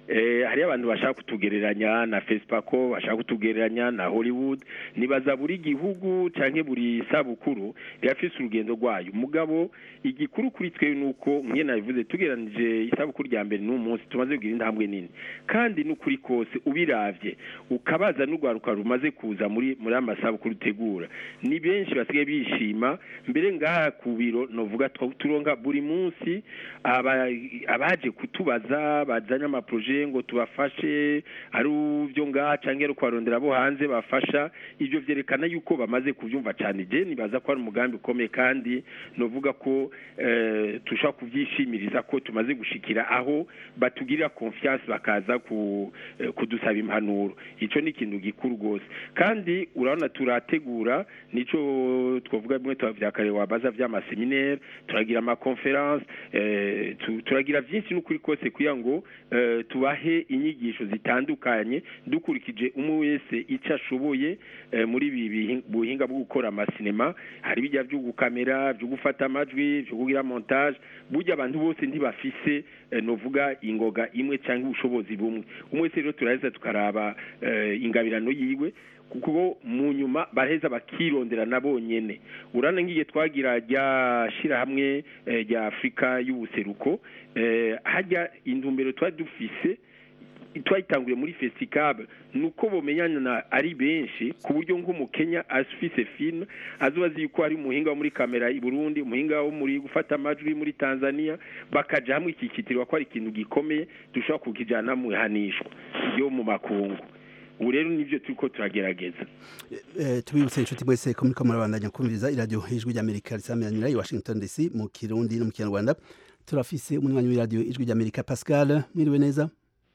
eh, hariyo abantu bashaka kutugereranya na fesipako bashaka kutugereranya na hollywood nibaza buri gihugu canke buri sabukuru rirafise urugendo rwayo mugabo igikuru kuri twe ni uko nk'iyo nabivuze tugeranije isabukuru rya mbere n'uyu munsi tumaze kugira intambwe nini kandi n'ukuri kose ubiravye ukabaza n'urwaruka rumaze kuza muri muri amasabukuru utegura ni benshi basigaye bishima mbere ngaha ku biro novuga twa- turonka buri munsi aba- abaje kutubaza bazanye amaproje ngo tubafashe ari uvyo ngaha canke ari kubarondera abo hanze bafasha ivyo vyerekana yuko bamaze kuvyumva cane je nibaza ko ari umugambi ukomeye kandi novuga ko eh, tushobora kuvyishimiriza ko tumaze gushikira aho batugirira confiance bakaza ku, eh, kudusaba impanuro ico ni ikintu gikuru rwose kandi urabona turategura nico twavuga bimwe vya kare wabaza vy'amaseminaire turagira amaconference eh, tu- turagira vyinshi n'ukuri kose kugira ngo eh, tubahe inyigisho zitandukanye dukurikije umwe wese ico ashoboye eh, muri ibi bihi- buhinga bwo gukora amasinema hari bijya vyo gukamera vyo gufata amajwi vyo kugira montage burya abantu bose ntibafise eh, novuga ingoga imwe cyangwa ubushobozi bumwe umwe wese rero turaheza tukaraba eh, ingabirano yiwe kuko mu nyuma baraheza bakirondera na bonyene urana ngiye twagira rya shirahamwe eh, rya afurika y'ubuseruko eh, hajya intumbero twari dufise twayitanguye muri festicable nuko bomenyana ari benshi ku buryo nk'umukenya afise film azoba azi yuko ari umuhinga wo muri kamera i Burundi umuhinga wo muri gufata amajwi muri Tanzania bakaja hamwe iki kitirwa ko ari ikintu gikomeye dushobora kukijana mu ihanishwa yo mu makungu ubu rero nivyo turiko turagerageza Eh, tubibutse inshuti mwese ko muriko murabandanya kumviriza iradiyo ijwi ry'amerika risamiranyira i washington dc mu kirundi no mu kinyarwanda turafise umunywanyi w'iradiyo ijwi ry'amerika pascal mwiriwe neza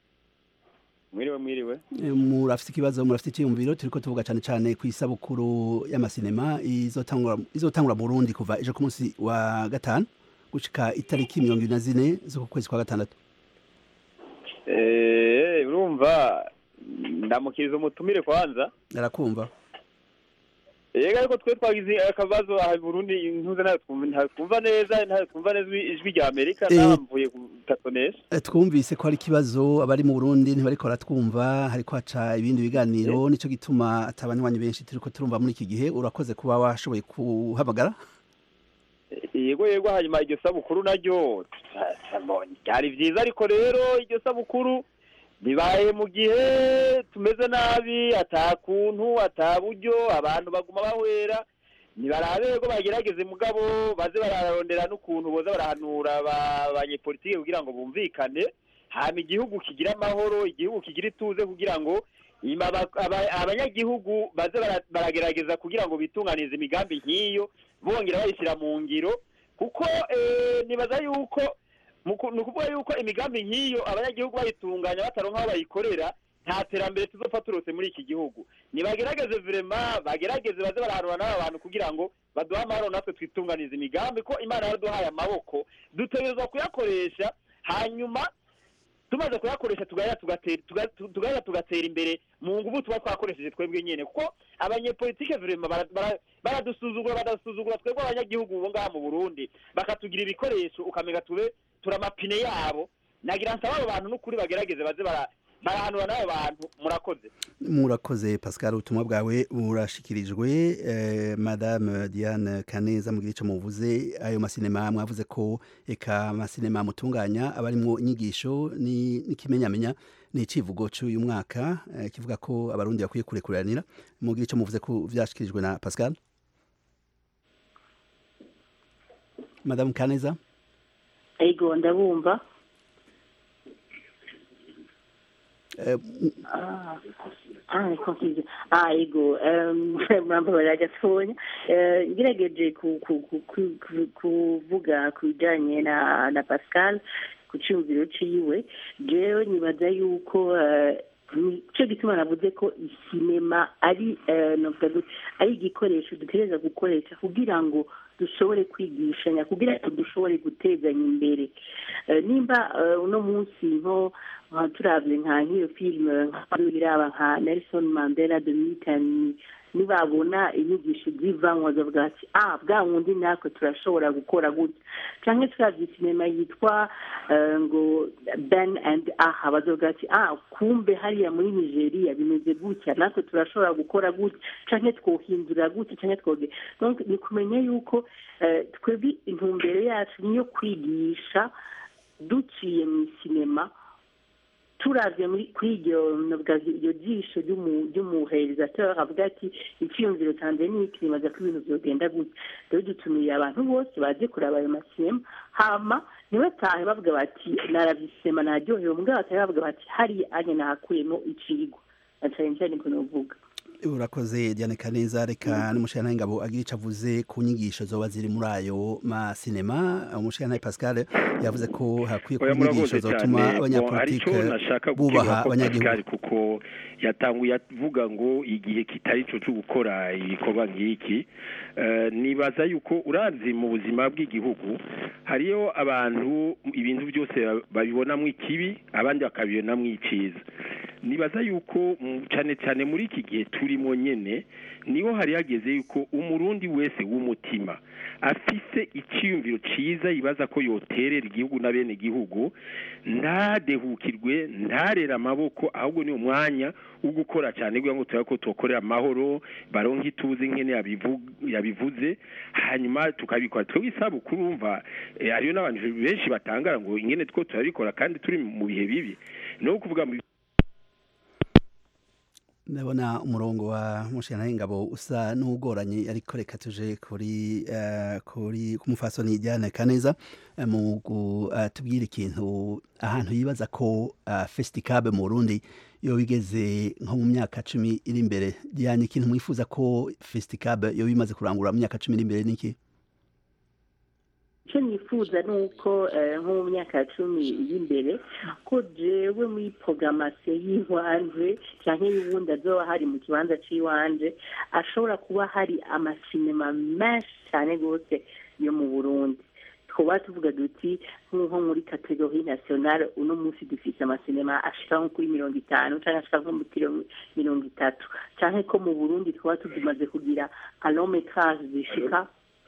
mwiriwe mwiriwe Eh, murafise ikibazo murafise icyiyumviro turiko tuvuga cane cane ku isabukuru y'amasinema izotangura izotangura mu burundi kuva ejo ku munsi wa gatanu gushika itariki mirongo ibiri na zine z'uku kwezi kwa gatandatu Eh, urumva ndamukiriza umutumire kwanza arakumva yega ariko twe twagize akabazo aha i burundi ntuze ntayo twumva ntayo twumva neza ntayo twumva neza ijwi- ijwi rya amerika Eh. namvuye gutatonesha Eh, twumvise ko hari ikibazo abari mu burundi ntibariko baratwumva hariko haca ibindi biganiro nico gituma ata banywanyi benshi turiko turumva muri iki gihe urakoze kuba washoboye kuhamagara yego yego hanyuma iryo sabukuru naryo byari vyiza ariko rero iryo sabukuru bibaye mu gihe tumeze nabi ata kuntu ata buryo abantu baguma bahwera nibarabe rero bagerageze mugabo baze bararondera n'ukuntu boza barahanura aba- abanyepolitike kugira ngo bumvikane hama igihugu kigira amahoro igihugu kigira ituze kugira ngo ima aba- aba- abanyagihugu baze bara- baragerageza kugira ngo bitunganize imigambi nk'iyo bongera bayishyira mu ngiro kuko eh, nibaza yuko mu ku- ni ukuvuga yuko imigambi nk'iyo abanyagihugu bayitunganya bataronka aho bayikorera nta terambere tuzopfa turose muri iki gihugu nibagerageze vrema bagerageze baze barahanura n'aba bantu kugira ngo baduhe amahoro natwe twitunganize imigambi ko imana yaraduhaye amaboko dutegerezwa kuyakoresha hanyuma tumaze kuyakoresha tugahera tugatera tuga- tu- tugahera tugatera imbere mu nguvu tuba twakoresheje twebwe nyene kuko abanyepolitike vrema bara- bara- baradusuzugura badasuzugura twebwe abanyagihugu bo ngaha mu burundi bakatugira ibikoresho ukamenga tube turi amapine yabo nagira nsaba abo bantu n'ukuri bagerageze baze bara- barahanura n'abo bantu murakoze murakoze pascal ubutumwa bwawe burashikirijwe eh, madame diane kaneza mugira ico muvuze ayo masinema mwavuze ko eka amasinema mutunganya aba arimwo inyigisho ni- n'ikimenyamenya ni icivugo c'uyu mwaka eh, kivuga ko abarundi bakwiye kurekuranira mugira ico muvuze ko vyashikirijwe na pascal madame kaneza ego ndabumva eh, Ah, ah, niko nkizi. Ah, ego, um, murababarira gatonya. Eh, ngerageje ku- ku- ku- ku- ku- kuvuga ku bijanye na na Pascal ku cyumviro ciwe jewe nibaza yuko eh, nico gituma navuze ko isinema ari eh, novuga gute, ari igikoresho dutegereza gukoresha kugira ngo dushobore kwigishanya kugira ngo dushobore gutezanya imbere Eh, nimba eh, uno munsi nko nka turavye nka nk'iyo filime nka iraba nka nelson mandela the meeting nibabona inyigisho zivamwo bavuga ati ah bwa wundi natwe turashobora gukora gutya canke turavye sinema yitwa eh, ngo ben and aha bazovuga ati ah kumbe hariya muri nigeria bimeze gutya natwe turashobora gukora gutya canke twohindura gutya canke twoge donc ni kumenya yuko eh, twebwe intumbero yacu niyo kwigisha duciye mu sinema turavye muri kuri iryo navuga iryo jisho ry'umu- ry'umurealisateur avuga ati icyiyumviro canje ni iki nibaza ko ibintu vyogenda gutya rero dutumiye abantu bose baje kuraba ayo masinema hama ntibatahe bavuga bati naravye isinema naryohewe mugabo batahe bavuga bati hariya anye nahakuyemo icigwa na cane cane niko novuga urakoze Diane Kaneza reka n'umushana ngabo agira ico avuze ku nyigisho zoba ziri muri ayo masinema umushana Pascal yavuze ko hakwiye kuba oya inyigisho murakoze zotuma cyane abanyapolitike aricyo nashaka bubaha gukemura ko abanyagihugu Pascal kuko yatanguye avuga ngo igihe kitari cyo cyo gukora ibikorwa nk'iki Eh, nibaza yuko urazi mu buzima bw'igihugu hariyo abantu ibintu byose babibonamo ikibi abandi bakabibonamo icyiza nibaza yuko mm, cyane cyane muri iki gihe turimo nyene niho hari hageze yuko umurundi wese w'umutima afise icyiyumviro ciza yibaza ko yoterera igihugu na bene igihugu ntadehukirwe ntarera amaboko ahubwo ni umwanya wo gukora cyane kugira ngo turabe ko tukorera amahoro baronke ituze nkene yabivu- yabivuze hanyuma tukabikora twebwe isabukuru umva eh, hariyo n'abantu benshi batangara ngo ingene two turabikora kandi turi mu bihe bibi no kuvuga mu ndabona umurongo wa mushana ngabo usa n'ugoranye ariko reka tuje kuri eh, kuri kumufasoni Diane Kaneza eh, mu gutubwira ikintu ahantu yibaza ko uh, Festicab mu Burundi yo bigeze nko mu myaka cumi iri imbere Diane ikintu mwifuza ko Festicab yo bimaze kurangura mu myaka cumi iri imbere niki icyo nifuza ni uko eh, nko mu myaka cumi y'imbere ko jewe muri programasiyo y'iwanje cyangwa y'ubundi azoba hari mu kibanza cy'iwanje ashobora kuba hari amasinema menshi cyane rwose yo mu burundi twaba tuvuga duti nk'uko muri kategori nationale uno munsi dufite amasinema ashika nko kuri mirongo itanu cyangwa ashika nko muri kiro- mirongo itatu cyangwa ko mu burundi twaba tumaze kugira alometrage zishika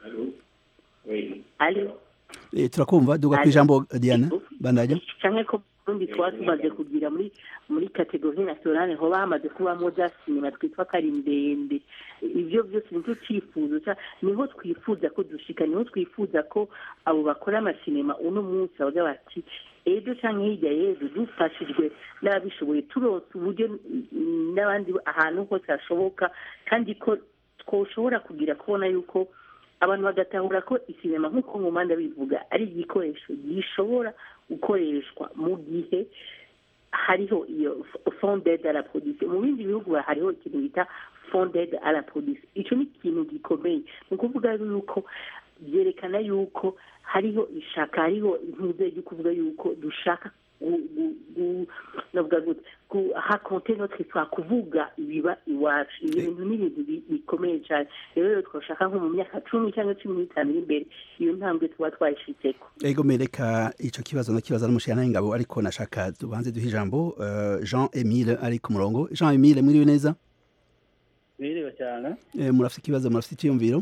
Allô eh, turakumva duga ku ijambo Diane bandanya canke ko Burundi twaba tumaze kugira muri muri kategori nationale hoba hamaze kubamo za sinema twitwa ko ari ndende ivyo vyose nicyo cifuzo ca niho twifuza ko dushika niho twifuza ko abo bakora amasinema uno munsi bavuga bati ejo canke hirya y'ejo dufashijwe n'ababishoboye turonse uburyo mm, n'abandi ahantu hose hashoboka kandi ko twoshobora kugira kubona yuko abantu bagatahura ko isinema nk'uko mu mpande bivuga ari igikoresho gishobora gukoreshwa mu gihe hariho iyo fondede la production mu bindi bihugu hariho ikintu bita fondede la production icyo ni ikintu gikomeye ni ukuvuga yuko byerekana yuko hariho ishaka hariho intuze yo kuvuga yuko dushaka gu- gu- gu- navuga gute hakonte notre histoire kuvuga ibiba iwacu ibi bintu ni ibintu bi- bikomeye cyane rero rero twashaka nko mu myaka cumi cyangwa cumi n'itanu iri imbere iyo ntambwe tuba twayishitseko ego mereka ico kibazo nakibaza n'umushana ngabo ariko nashaka tubanze duhe ijambo eh, Jean Emile ari ku murongo Jean Emile mwiriwe neza biriwe cyane eh, murafite ikibazo murafite icyiyumviro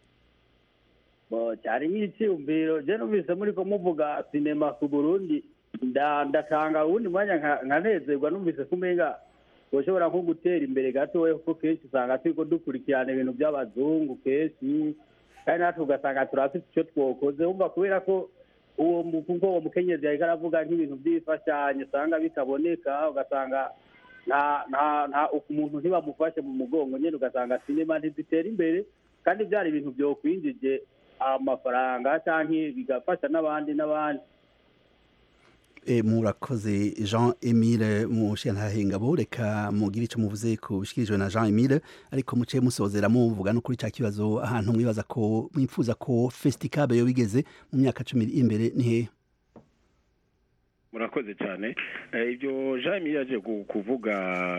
bo cyari nk'icyiyumviro je numvise muriko muvuga sinema ku burundi nda- ndatanga uwundi mwanya nka- nkanezerwa numvise kumenga ushobora nko gutera imbere gatoya kuko kenshi usanga turiko dukurikirana ibintu by'abazungu kenshi kandi natwe ugasanga turafite icyo twokoze wumva kubera ko uwo mu- kuko uwo mukenyezi yariko aravuga nk'ibintu by'imfashanyo usanga bitaboneka ugasanga nta nta nta umuntu ntibamufashe mu mugongo nyine ugasanga sinema ntizitera imbere kandi byari ibintu byokwinjije amafaranga cyangwa bigafasha n'abandi n'abandi E, murakoze Jean Emile Mushyantahengabo reka mugire icyo muvuze ku bishikirijwe na Jean Emile ariko muciye musozera muvuga no kuri cya kibazo ahantu mwibaza ko mwifuza ko Festicab yo bigeze mu myaka cumi iri imbere ni hehe murakoze cyane Eh, ibyo jean yaje ku- kuvuga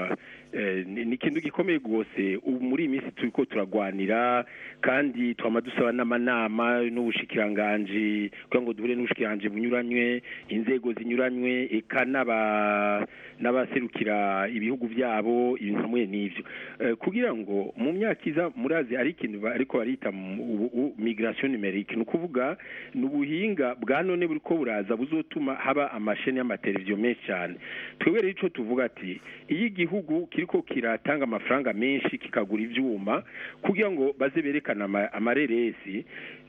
eh, ni ni ikintu gikomeye rwose ubu muri iyi minsi turi ko turagwanira kandi twama dusaba n'amanama n'ubushikiranganji kugira ngo duhure n'ubushikiranganji bunyuranywe inzego zinyuranywe eka n'aba n'abaserukira ibihugu byabo ibintu hamwe n'ivyo Eh, kugira ngo mu myaka iza murazi ari ikintu ba- ariko barita mu- ubu- ubu migration numerique ni ukuvuga ni ubuhinga bwa none buriko buraza buzotuma haba amasheni y'amateleviziyo menshi cyane twebwe rero ico tuvuga ati iyo igihugu kiriko kiratanga amafaranga menshi kikagura ivyuma kugira ngo baze berekana ama- amareresi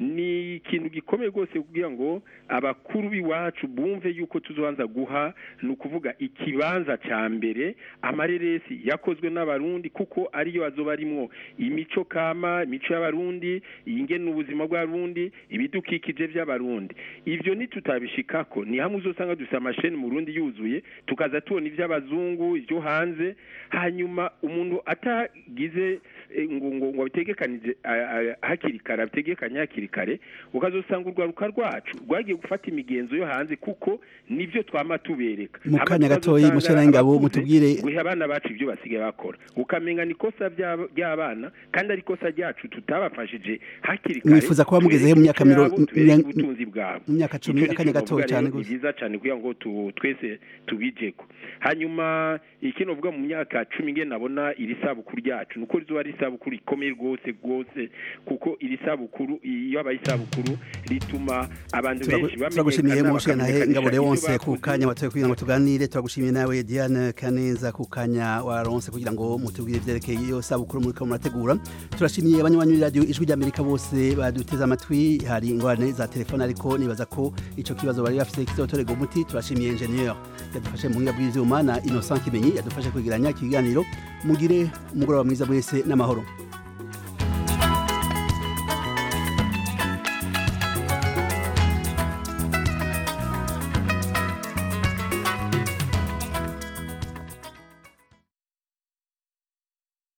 ni ikintu gikomeye rwose kugira ngo abakuru b'iwacu bumve yuko tuzobanza guha ni ukuvuga ikibanza ca mbere amareresi yakozwe n'abarundi kuko ariyo azoba arimwo imico kama imico y'abarundi ingene ubuzima bw'abarundi ibidukikije by'abarundi ivyo nitutabishikako ni hamwe uzosanga dufite amasheni mu Burundi yuzuye tukaza tubona ivy'abazungu ivyo hanze hanyuma umuntu atagize eh, ngo ngo ngo abitegekanije ah, ah, hakiri kare abitegekanye hakiri kare ukazosanga urwaruka rwacu rwagiye gufata imigenzo yo hanze kuko nivyo twama tubereka Mu Hama kanya gatoyi, tukazosanga Mushana Ngabo, abakuze mutubwire- guha abana bacu ibyo basigaye bakora ukamenya ni ikosa ry'aba- ry'abana kandi ari ikosa ryacu tutabafashije hakiri kare Mwifuza kuba mugezeho mu myaka tubereke miro- ico yabo, tubereke miro- ubutunzi bwabo mu myaka cumi, Ico ni akanya ico gatoya novuga cane rero, ni gose. byiza cyane kugira ngo tu- twese tubijeko hanyuma ikindi novuga mu myaka cumi nge nabona iri sabukuru ryacu nuko rizoba ari isabukuru ikomeye rwose rwose kuko iri sabukuru iyo aba isabukuru rituma abantu benshi turagushimiye bamenyekana mu ntahe bakamenyekanisha ngabo ivyo leonse ku bakoze. kanya watoye kugira ngo tuganire turagushimiye nawe diane kaneza ku kanya waronse kugira ngo mutubwire ivyerekeye iyo sabukuru muriko murategura turashimiye abanywanyi b'iradiyo ijwi ry'amerika bose baduteze amatwi hari ingorane za telefone ariko nibaza ko ico kibazo bari bafise kizotorerwa umuti turashimiye ingenieur yadufashe mu buhinga bw'ivyuma na innocent kimenyi yadufashe kwegeranya ikiganiro mugire umugoroba mwiza mwese n'amahoro